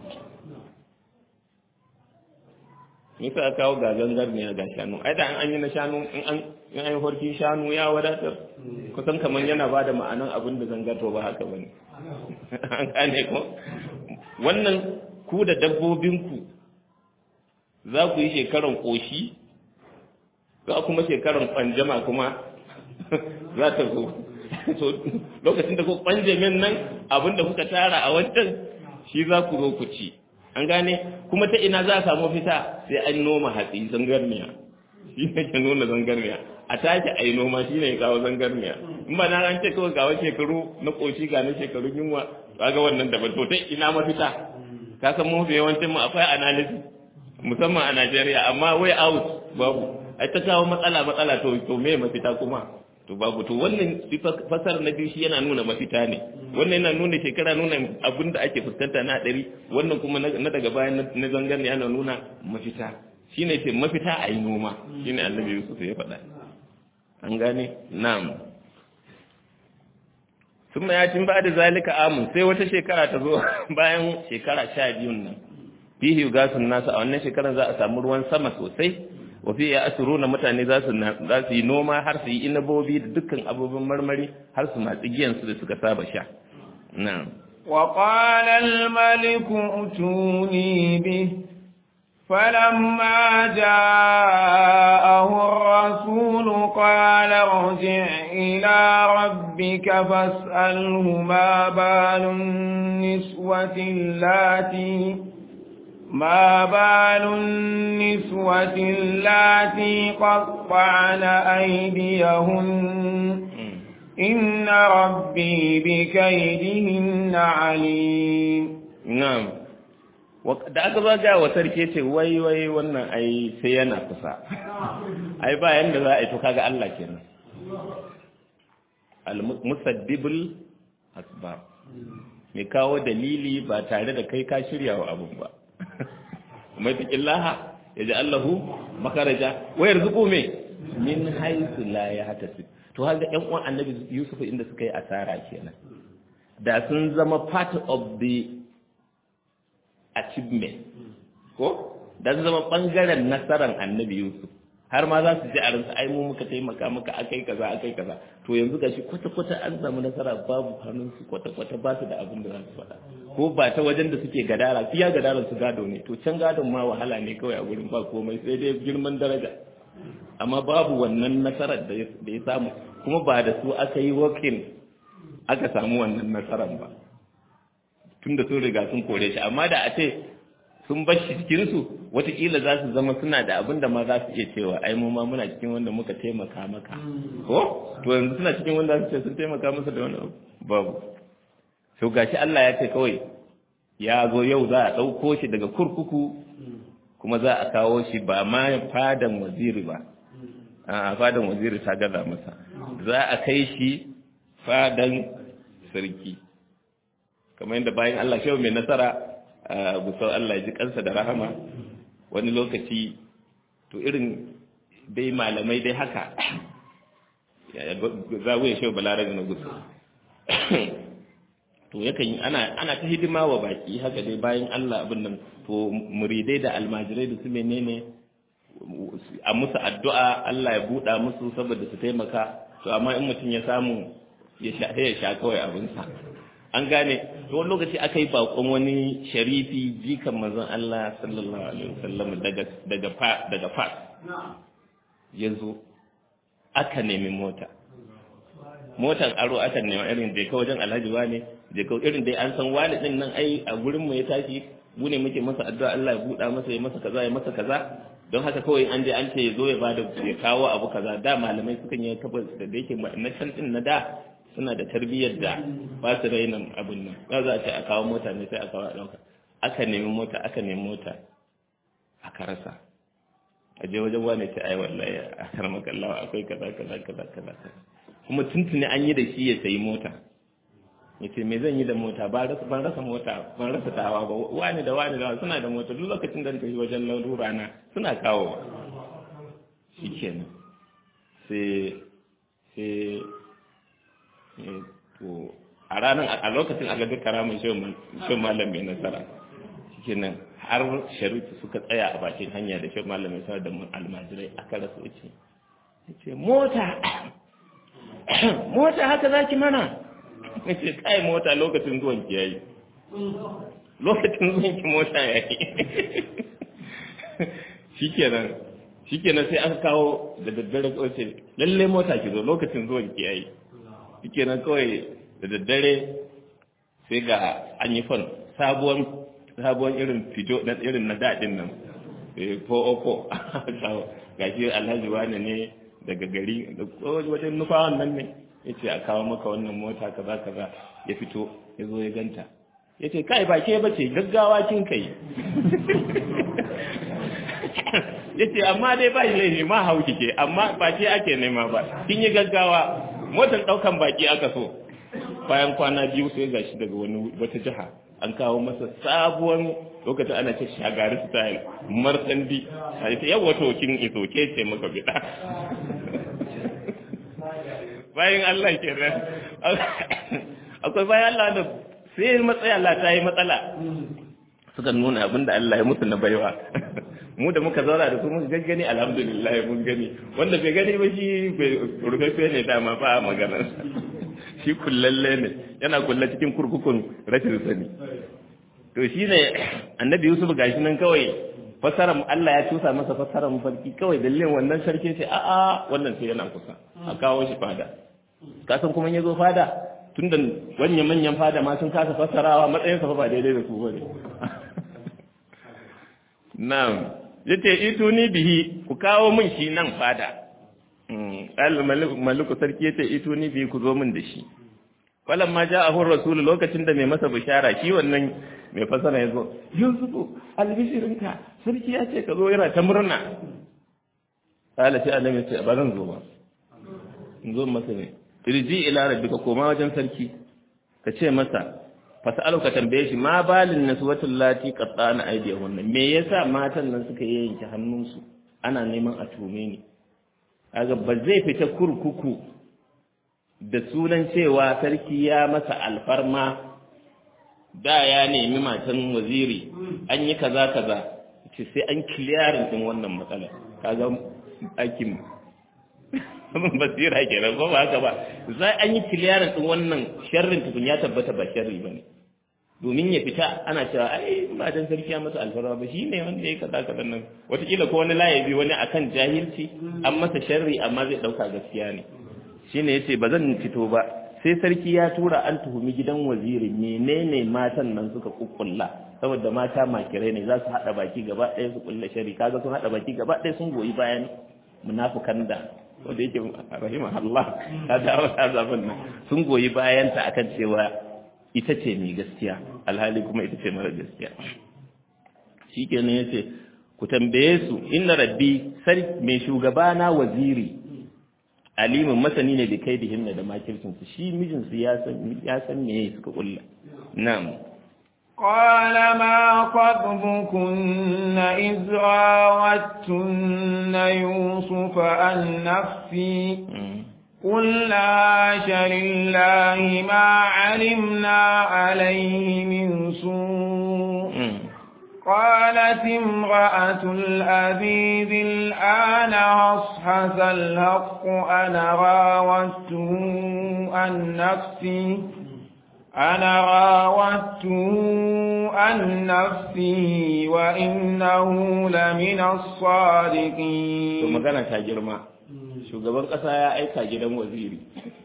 me yasa aka kawo ga zangarniya ga shanu ai da an yi na shanu in an in an horki shanu ya wadatar kusan kaman yana ba da ma'anan abin da zangato ba haka bane an gane ko wannan ku da dabbobinku za ku yi shekaran koshi za kuma shekaran kwanjama kuma za ta zo so lokacin da ku kwanje min nan abinda kuka tara a wancan shi za ku zo ku ci an gane kuma ta ina za a samu fita sai an noma hatsi zangarniya shi ne ke nuna zangarniya a tashi a yi noma shi ne ya kawo zangarniya in ba na ran ce kawai ga wani shekaru na koshi ga na shekaru yunwa ga wannan daban to ta ina mafita ka san mu yawancin mu akwai analysis musamman a Najeriya amma way out babu ai ta kawo matsala matsala to to me mafita kuma to babu to wannan fasar na biyu shi yana nuna mafita ne wannan yana nuna shekara nuna abin da ake fuskanta na ɗari wannan kuma na daga bayan na zangar ne yana nuna mafita shine ce mafita a yi noma shine annabi Yusuf ya faɗa an gane na'am sun ya cin ba da zalika amun sai wata shekara ta zo bayan shekara sha biyun nan fihi gasun nasu a wannan shekarar za a samu ruwan sama sosai wafi ya asuru na mutane za su yi noma har su yi inabobi da dukkan abubuwan marmari har su matsi giyansu da suka saba sha na'am وقال الملك ائتوني به فلما جاءه الرسول قال ارجع إلى ربك فاسأله ما بال النسوة اللاتي ما بال النسوة اللاتي قطعن أيديهن إن ربي بكيدهن عليم na'am da aka ba ga wa sarki ce wai wai wannan ai sai yana kusa ai ba yanda za a yi to kaga Allah kenan al musaddibul asbab mai kawo dalili ba tare da kai ka shirya wa abun ba mai taqillaha yaji Allahu makaraja wa yarzuqu me min haythu la yahtasib to haka ƴan uwan annabi Yusuf inda suka yi asara kenan da sun zama part of the achievement ko da sun zama bangaren nasarar annabi Yusuf har ma za su ji a ransu ai mu muka taimaka maka akai kaza akai kaza to yanzu gashi kwata kwata an samu nasara babu hannun su kwata kwata ba su da abin da za su faɗa ko ba ta wajen da suke gadara fiya gadaran su gado ne to can gadon ma wahala ne kawai a gurin ba komai sai dai girman daraja amma babu wannan nasarar da ya samu kuma ba da su aka yi working aka samu wannan nasarar ba tun da sun riga sun kore shi amma da a ce sun bar shi cikinsu watakila za su zama suna da abin da ma za su iya cewa ai mu ma muna cikin wanda muka taimaka maka ko to yanzu suna cikin wanda su ce sun taimaka masa da wani abu babu to gashi Allah ya ce kawai ya zo yau za a ɗauko shi daga kurkuku kuma za a kawo shi ba ma fadan waziri ba a fadan waziri ta gaza masa za a kai shi fadan sarki kamar yadda bayan Allah shehu mai nasara gusau Allah ji kansa da rahama wani lokaci to irin dai malamai dai haka za wuya shi balarabe na gusau to yakan yi ana ana ta hidima wa baki haka dai bayan Allah abin nan to muridai da almajirai da su menene a musu addu'a Allah ya buɗa musu saboda su taimaka to amma in mutum ya samu ya sha ya sha kawai abinsa an gane to wani lokaci aka yi bakon wani sharifi jikan manzon Allah sallallahu alaihi wasallam daga daga fa daga fa ya zo aka nemi mota motar aro aka nema irin da ka wajen alhaji wane da ka irin dai an san wani din nan ai a gurin mu ya tashi mu ne muke masa addu'a Allah ya buɗa masa ya masa kaza ya masa kaza don haka kawai an je an ce ya zo ya bada ya kawo abu kaza da malamai sukan yi tabbas da da yake na can din na da suna da tarbiyyar da ba su raina abin nan za za a ce a kawo mota ne sai a kawo a ɗauka aka nemi mota aka nemi mota aka rasa a je wajen wane ce ai wallahi a karmaka Allah akwai kaza kaza kaza kaza kuma tuntuni an yi da shi ya sayi mota ya ce me zan yi da mota ban rasa mota ban rasa tawa ba wani da wani da wani suna da mota duk lokacin da tafi wajen larura na suna kawo shi kenan sai sai to a ranar a lokacin a gagar karamin shan malam mai nasara shi kenan har sharifu suka tsaya a bakin hanya da shan malam mai nasara da almajirai aka rasa wuce ya ce mota mota haka zaki mana nace kai mota lokacin zuwan ki yayi lokacin zuwan ki mota yayi shikenan shikenan sai aka kawo da daddare kawai ce lalle mota ki zo lokacin zuwan ki yayi shikenan kawai da daddare sai ga an yi fon sabuwar sabuwar irin fito na irin na dadin nan ko oko gashi alhaji wani ne daga gari da wajen nufawan nan ne ya ce a kawo maka wannan mota kaza kaza ya fito ya zo ya ganta ya ce kai ba ke bace gaggawa kin kai ya ce amma dai ba shi laifi ma hau kike amma ba ke ake nema ba kin yi gaggawa motar daukan baki aka so bayan kwana biyu sai gashi daga wani wata jiha an kawo masa sabuwar lokacin ana ce shagari style martandi a ita yawa to kin iso ke ce maka bida bayan Allah ke nan akwai bayan Allah da sai matsayi Allah ta yi matsala suka nuna abin da Allah ya musu na baiwa mu da muka zauna da su muka gaggani alhamdulillah mun gani wanda bai gani ba shi rufaffe ne dama ba a maganar shi kullalle ne yana kulla cikin kurkukun rashin sani to shi ne annabi yusuf gashi nan kawai fasaran Allah ya tusa masa fasaran farki kawai dalilin wannan sarki ce a'a wannan sai yana kusa a kawo shi fada kasan kuma ya zo fada tun da wanyan manyan fada ma sun kasa fassarawa matsayin sa ba daidai da su bane na'am yace ituni bihi ku kawo min shi nan fada al maliku sarki yace ituni bihi ku zo min da shi falamma ja'ahu rasul lokacin da mai masa bishara shi wannan mai fasara yazo yusufu albishirinka sarki ya ce ka zo yana ta murna kala sai annabi ya ce ba zan zo ba in zo masa ne irji ila rabbika koma wajen sarki ka ce masa fasalu ka tambaye shi ma balin naswatul lati qattana aydihunna me yasa matan nan suka yanke hannunsu ana neman a tume ni kaga ba zai fita kurkuku da sunan cewa sarki ya masa alfarma da ya nemi matan waziri an yi kaza kaza ce sai an kiliyarin din wannan matsala kaga aikin basira kenan ko ba haka ba za an yi kiliyarin din wannan sharrin tukun ya tabbata ba sharri bane domin ya fita ana cewa ai ba dan sarki ya masa alfarma ba shine wanda ya kaza kaza nan wataƙila ko wani layabi wani akan jahilci an masa sharri amma zai dauka gaskiya ne shine yace ba zan fito ba sai sarki ya tura an tuhumi gidan waziri menene matan nan suka kukkulla saboda mata makirai ne za su haɗa baki gaba ɗaya su kulla shari kaga sun haɗa baki gaba ɗaya sun goyi bayan munafukan da wanda yake rahima Allah ta dawo ta zafin nan sun goyi bayan ta akan cewa ita ce mai gaskiya alhali kuma ita ce mara gaskiya shikenan yace ku tambaye su inna rabbi sarki mai shugabana waziri alimin masani ne da kai da himna da makircin su shi mijin su ya san ya san me suka kulla na'am قال ما خطبكن إذ راوتن يوسف عن نفسي قلنا عاش لله ما علمنا عليه من سوء قالت امرأة الأبيب الآن أصحز الحق أنا راودته عن نفسي أنا راودته عن نفسي وإنه لمن الصادقين magana ta girma shugaban kasa ya aika gidan waziri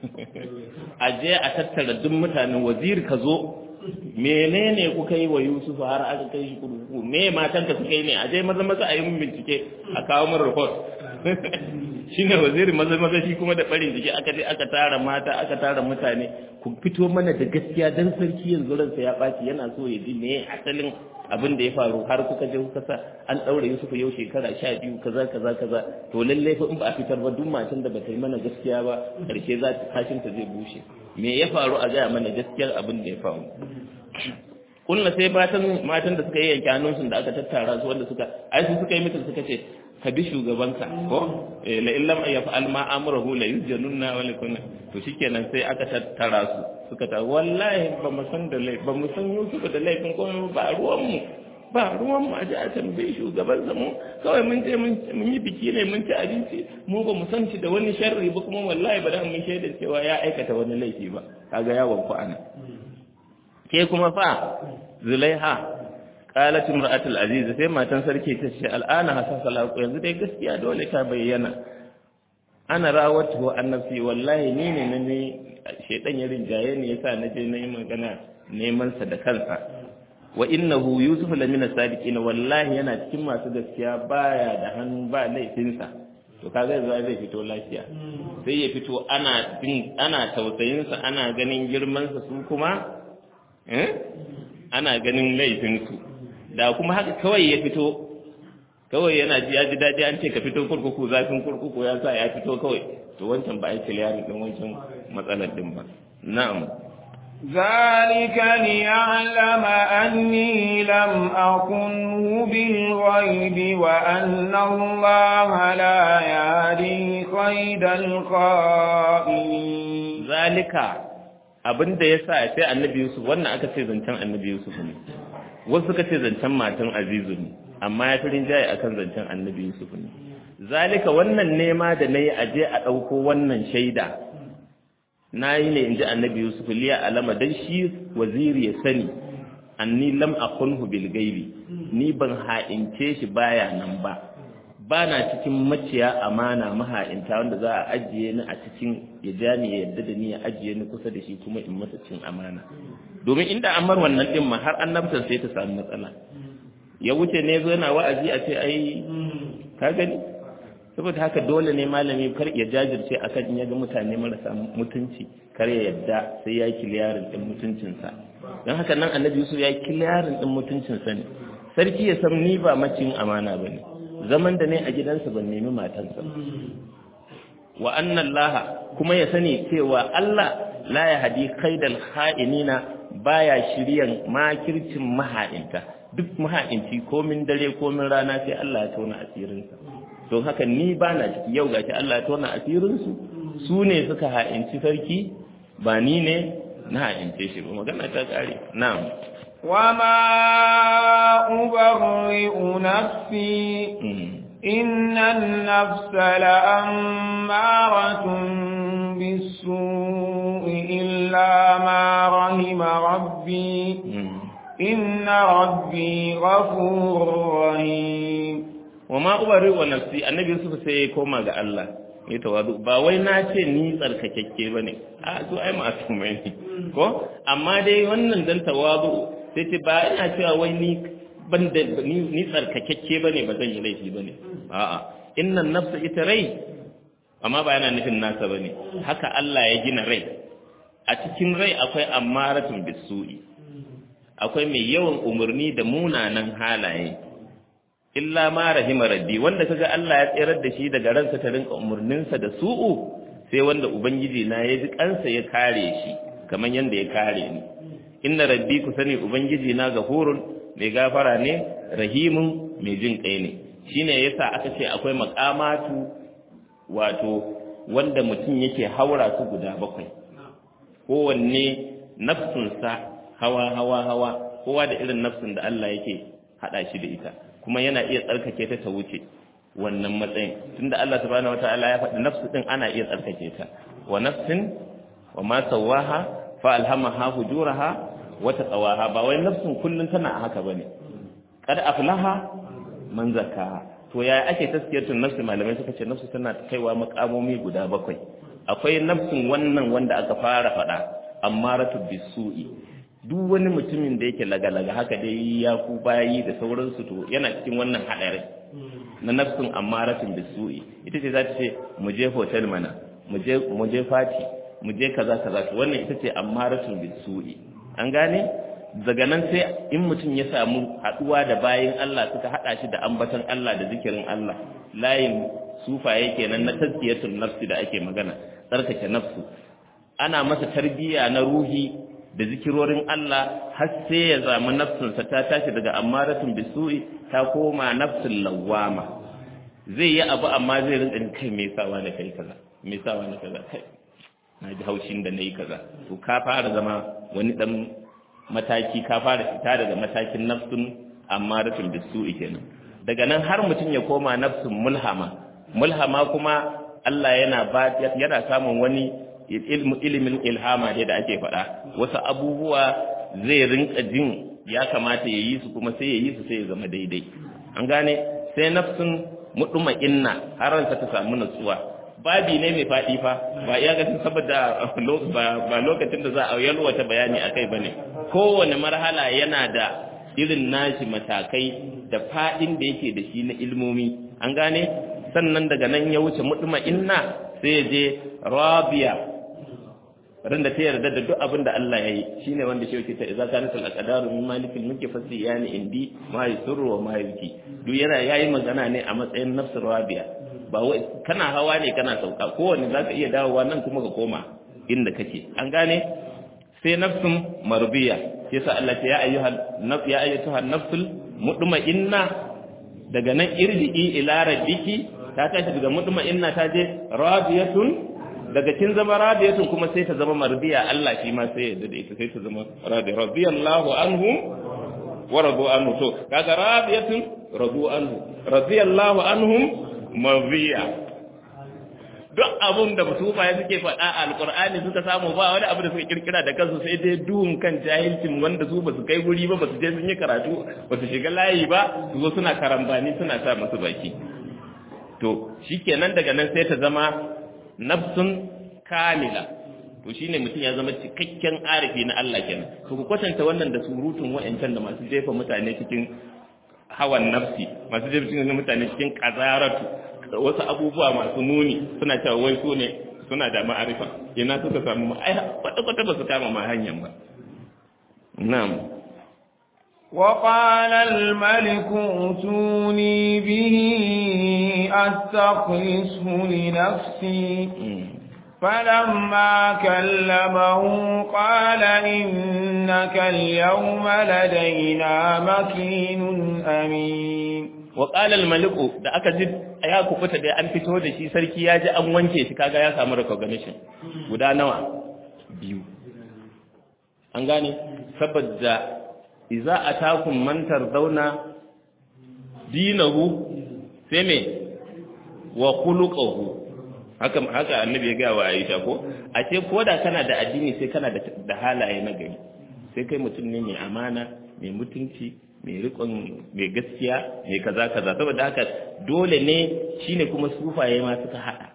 a je a tattara duk mutanen waziri ka zo menene kuka yi wa Yusuf har aka kai shi kurkuku me matan ka suka yi ne a je maza maza a yi mun bincike a kawo min report shine waziri maza maza shi kuma da barin jiki aka je aka tara mata aka tara mutane ku fito mana da gaskiya dan sarki yanzu ransa ya baci yana so ya ji me asalin abin da ya faru har kuka je kuka sa an daure Yusuf yau shekara sha biyu kaza kaza kaza to lallai fa in ba a fitar ba duk matan da ba ta yi mana gaskiya ba karshe za ta kashin ta zai bushe me ya faru a gaya mana gaskiyar abin da ya faru kulla sai matan matan da suka yi yanke hannunsu da aka tattara su wanda suka ai su suka yi mutum suka ce ka bi shugabanka ko la illam yaf'al ma amruhu la yusjanunna wa lakunna to shikenan sai aka tattara su suka ta wallahi ba mu san da laifin ba mu san Yusuf da laifin ko ba ruwan mu ba ruwan mu a ji a tambayi shugaban mu kawai mun je mun yi biki ne mun ci abinci mu ba mu san shi da wani sharri ba kuma wallahi ba da mun shaida cewa ya aikata wani laifi ba kaga yawon ku ana ke kuma fa zulaiha qalat imra'atul aziz sai matan sarki ta ce al'ana hasan salaku yanzu dai gaskiya dole ta bayyana ana rawatu an nafsi wallahi ni ne na ne shedan ya rinjaye ne yasa na je na yi magana neman sa da kansa wa innahu yusuf lamina sadiqin wallahi yana cikin masu gaskiya baya da hannu ba laifinsa to kaga yanzu zai fito lafiya sai ya fito ana bin ana tausayin sa ana ganin girman sa su kuma eh ana ganin laifin su da kuma haka kawai ya fito kawai yana ji ya ji daɗi an ce ka fito kurkuku zafin kurkuku ya sa ya fito kawai to wancan ba a yi kiliyarin ɗin wancan matsalar ɗin ba na'am ذلك ليعلم أني لم أكنه بالغيب وأن الله لا يهدي قيد الخائنين ذلك abin da ya sa sai annabi Yusuf wannan aka ce zancen annabi Yusuf ne wasu suka ce zancen matan Azizu ne amma ya fi rinjaye akan zancen annabi Yusuf ne zalika wannan nema da nayi aje a ɗauko wannan shaida na yi ne in ji annabi yusuf liya alama dan shi waziri ya sani anni lam akunhu bil gaibi ni ban ha'ince shi baya nan ba ba na cikin maciya amana maha'inta wanda za a ajiye ni a cikin ya ja ni ya yarda da ni ya ajiye ni kusa da shi kuma in masa cin amana domin inda an mar wannan din ma har annabtan sai ta samu matsala ya wuce ne zo yana wa'azi a ce ai ka gani saboda haka dole ne malami kar ya jajirce akan in ya ga mutane marasa mutunci kar ya yadda sai ya yi kiliyarin din mutuncinsa don haka nan annabi yusuf ya yi kiliyarin din mutuncinsa ne sarki ya san ni ba macin amana ba ne zaman da ne a gidansa ban nemi matansa wa annan laha kuma ya sani cewa allah la ya hadi kaidal ha'inina baya shiryan makircin maha'inta duk maha'inci komin dare komin rana sai allah ya tona asirinsa don haka ni ba na ciki yau gashi Allah ya tona asirinsu su ne suka ha'inci sarki ba ni ne na ha'ince shi ba magana ta kare na'am وما أبرئ نفسي إن النفس لأمارة بالسوء إلا ما رحم ربي إن ربي غفور رحيم wa ma ubari wa nafsi annabi yusuf sai ya koma ga Allah ya tawadu ba wai na ce ni tsarkakakke bane a to ai masumai ne ko amma dai wannan dan tawadu sai ce ba ina cewa wai ni ban da ni ni tsarkakakke bane ba zan yi laifi bane a'a innan nafsa ita rai amma ba yana nufin nasa bane haka Allah ya gina rai a cikin rai akwai ammaratun bisu'i akwai mai yawan umarni da munanan halaye illa ma rahima rabbi wanda kaga Allah ya tsirar da shi daga ransa ta rinka umurninsa da su'u sai wanda ubangiji na ya ji kansa ya kare shi kamar yanda ya kare ni inna rabbi ku sani ubangiji na gafurun mai gafara ne rahimun mai jin kai ne shine yasa aka ce akwai makamatu wato wanda mutum yake haura su guda bakwai kowanne nafsunsa hawa hawa hawa kowa da irin nafsin da Allah yake hada shi da ita kuma yana iya tsarkake ta ta wuce wannan matsayin tunda Allah subhanahu wataala ya faɗi nafsu din ana iya tsarkake ta wa nafsin wa ma sawaha fa alhamaha fujuraha wa taqawaha ba wai nafsin kullun tana a haka bane kad aflaha man zakaha to yaya ake taskiyatun nafsi malamai suka ce nafsu tana kaiwa makamomi guda bakwai akwai nafsin wannan wanda aka fara faɗa ammaratu bisu'i duk wani mutumin da yake lagalaga haka dai ya ku bayi da sauransu to yana cikin wannan haɗarin na nafsin ammaratun bisu'i ita ce za ta ce mu je hotel mana mu je mu je fati mu je kaza kaza to wannan ita ce ammaratun bisu'i an gane daga nan sai in mutum ya samu haɗuwa da bayin Allah suka haɗa shi da ambaton Allah da zikirin Allah layin sufaye kenan na tazkiyatul nafsi da ake magana tsarkake nafsu ana masa tarbiyya na ruhi da zikirorin Allah har sai ya zama nafsinsa ta tashi daga ammaratun bisu'i ta koma nafsin lawama zai yi abu amma zai rinka kai me sawa da kai kaza me sawa da kaza kai na ji haushin da nayi kaza to ka fara zama wani dan mataki ka fara fita daga matakin nafsin ammaratun bisu'i kenan daga nan har mutum ya koma nafsin mulhama mulhama kuma Allah yana ba yana samun wani ilimin ilhama da ake faɗa wasu abubuwa zai rinka jin ya kamata ya yi su kuma sai ya yi su sai ya zama daidai an gane sai nafsin muduma inna har ransa ta samu natsuwa babi ne mai faɗi fa ba iya ga saboda ba lokacin da za a yalwata bayani akai bane kowane marhala yana da irin nashi matakai da faɗin da yake da shi na ilmomi an gane sannan daga nan ya wuce muduma inna sai ya je rabiya ran da ta yarda da duk abin da Allah ya yi shine wanda shi yake ta idza kanat al aqdaru min malikil mulki fasi yani indi ma yusru wa ma yuki duk yana yayi magana ne a matsayin nafsur rabiya ba wai kana hawa ne kana sauka kowanne zaka iya dawowa nan kuma ka koma inda kake an gane sai nafsun marbiya yasa Allah ya ayyuhal naf ya ayyatuha nafsul mutma'inna daga nan irji'i ila rabbiki ta tashi daga mutma'inna ta je radiyatun daga kin zama radiyatun kuma sai ta zama mardiya Allah shi ma sai ya da ita sai ta zama radiya radiyallahu anhum wa radu anhu to kaga radiyatun radu anhu radiyallahu anhum mardiya duk abun da mutuba ya suke faɗa a alƙur'ani suka samu ba wani abu da suka kirkira da kansu sai dai duhun kan jahilcin wanda su ba su kai guri ba ba su je sun yi karatu ba su shiga layi ba su zo suna karambani suna sa masu baki to shikenan daga nan sai ta zama nafsun kamila to shine mutum ya zama cikakken arifi na Allah kenan to ku kwatanta wannan da surutun wa'ancan da masu jefa mutane cikin hawan nafsi masu jefa cikin mutane cikin kazaratu wasu abubuwa masu muni suna cewa wai su ne suna da ma'arifa ina suka samu ai kwata kwata ba su kama ma hanyar ba na'am وقال الملك ائتوني به أستخلصه لنفسي فلما كلمه قال إنك اليوم لدينا مكين أمين وقال الملك da aka ji ya kufuta da an fito da shi sarki ya ji an wanke shi kaga ya samu recognition guda nawa biyu an gane saboda iza atakum man tardawna dinahu sai me wa khuluquhu haka haka annabi ya ga wa Aisha ko a ce koda kana da addini sai kana da da halaye na gari sai kai mutum ne mai amana mai mutunci mai rikon mai gaskiya mai kaza kaza saboda haka dole ne shine kuma sufaye ma suka hada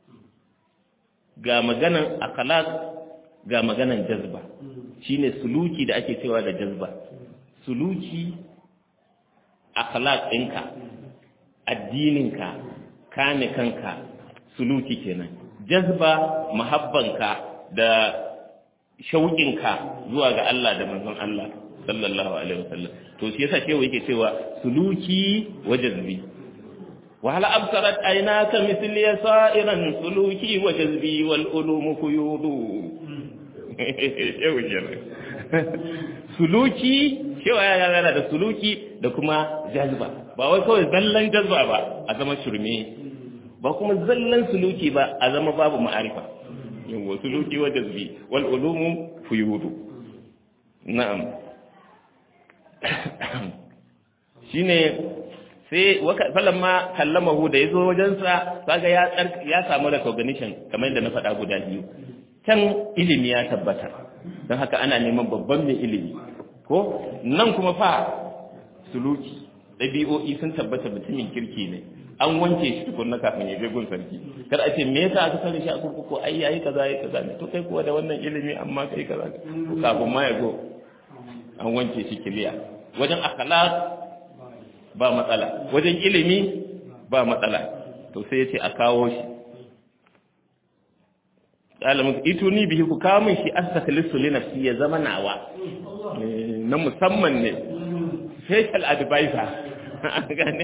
ga maganan akhlaq ga maganan jazba shine suluki da ake cewa da jazba suluki akhlaq ɗinka addininka kame kanka suluki kenan jazba mahabbanka da shauƙinka zuwa ga Allah da manzon Allah sallallahu alaihi wasallam to shi yasa shewa yake cewa suluki wa jazbi wa hal absarat aynaka mithli sa'iran suluki wa jazbi wal ulum quyudu shewa kenan suluki cewa ya yana da suluki da kuma jazba ba wai kawai zallan jazba ba a zama shirme ba kuma zallan suluki ba a zama babu ma'arifa yawa suluki wa jazbi wal ulumu fuyudu na'am shine sai falamma kallamahu da yazo wajensa kaga ya ya samu recognition kamar yadda na faɗa guda biyu can ilimi ya tabbata don haka ana neman babban mai ilimi ko nan kuma fa suluki ɗabi'o'i sun tabbata mutumin kirki ne an wanke shi tukunna kafin ya je gun sarki kar a ce me yasa aka sani shi a kurkuku ai yayi kaza yayi kaza ne to kai kuwa da wannan ilimi amma kai kaza kafin ma ya zo an wanke shi kiliya wajen akhlaq ba matsala wajen ilimi ba matsala to sai ya ce a kawo shi ɗalibin ituni bihi ku kawo min shi astaklisu li nafsi ya zama nawa na musamman ne special advisor gane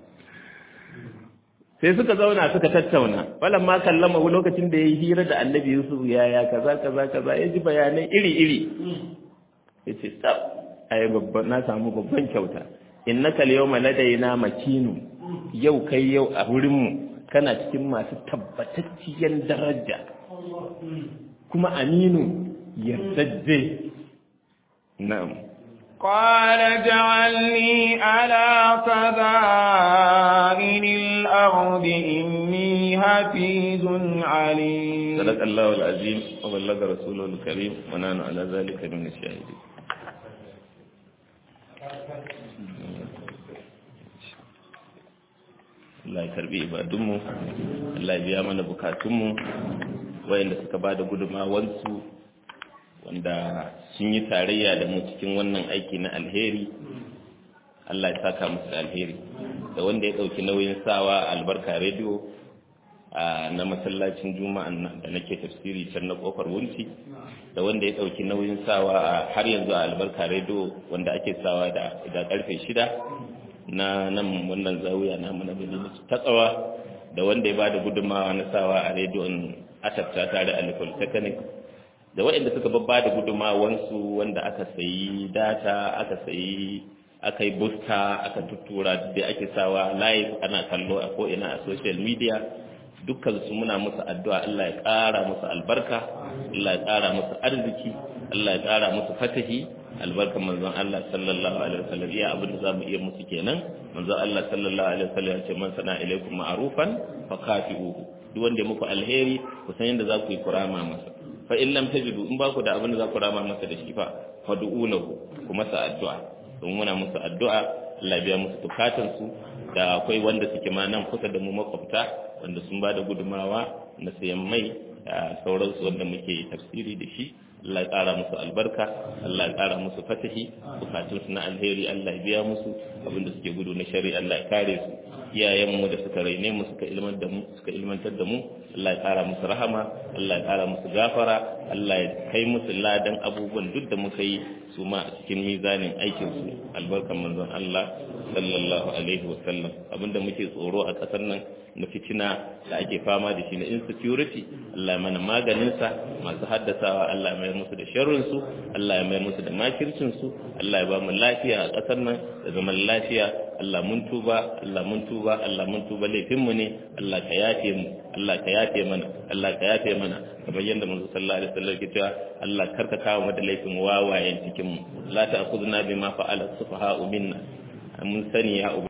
sai suka zauna suka tattauna falan ma kallama lokacin da ya yi hira da annabi yusuf yaya kaza kaza kaza ya ji bayanai iri iri ya ce tsab ai babban na samu babban kyauta innaka al-yawma ladaina makinu yau kai yau a wurin mu kana cikin masu tabbatacciyar daraja kuma aminu yardajje na'am قال اجعلني على خزائن الأرض إني حفيظ عليم صدق الله العظيم وبلغ رسوله الكريم ونحن على ذلك من الشاهدين Allah ya karbi ibadunmu Allah ya biya mana bukatunmu wayanda suka ba da gudumawansu wanda sun yi tarayya da mu cikin wannan aiki na alheri Allah ya saka musu da alheri da wanda ya ɗauki nauyin sawa albarka rediyo na masallacin juma'a da nake tafsiri can na kofar wunci da wanda ya ɗauki nauyin sawa har yanzu a albarka rediyo wanda ake sawa da karfe shida na nan wannan zawiya na mana madina ta tsawa da wanda ya bada gudunmawa na sawa a rediyon asabta tare a polytechnic da waɗanda suka babba da gudunmawansu wanda aka sayi data aka sayi aka yi busta aka tuttura da ake sawa live ana kallo a ko'ina a social media dukkan su muna musu addu'a Allah ya ƙara musu albarka Allah ya ƙara musu arziki Allah ya ƙara musu fatahi albarkan manzon Allah sallallahu alaihi wasallam iya abin da zamu iya musu kenan manzon Allah sallallahu alaihi wasallam ya ce man sana ilaikum ma'rufan fa kafi'uhu duk wanda muku alheri ku san yadda za ku yi kurama masa fa in lam tajidu in ba ku da abin da za ku rama masa da shi fa fad'u lahu ku masa addu'a don muna musu addu'a Allah biya musu bukatun su da akwai wanda suke ma nan kusa da mu makwabta wanda sun ba da gudumawa na sayan mai da sauransu wanda muke tafsiri da shi Allah ya ƙara musu albarka Allah ya ƙara musu fatahi bukatunsu na alheri Allah ya biya musu abinda suke gudu na shari'a Allah ya kare su iyayenmu da suka raine mu suka ilmantar da mu suka ilmantar da mu Allah ya ƙara musu rahama Allah ya ƙara musu gafara Allah ya kai musu ladan abubuwan duk da muka yi su ma a cikin mizanin aikin su albarkan manzon Allah sallallahu alaihi wa sallam abinda muke tsoro a ƙasar nan na fitina da ake fama da shi na insecurity Allah ya mana maganin sa masu haddasawa Allah ya mayar musu da sharrin su Allah ya mayar musu da makircin su Allah ya ba mu lafiya a ƙasar nan da zaman lafiya Allah mun tuba Allah mun tuba Allah mun tuba laifin mu ne Allah ka yafe mu Allah ka yafe mana Allah ka yafe mana kamar yadda manzo sallallahu alaihi wasallam ke cewa Allah karka kawo mu da laifin wawayen cikin mu la ta'khudna bima fa'ala sufaha'u minna mun sani ya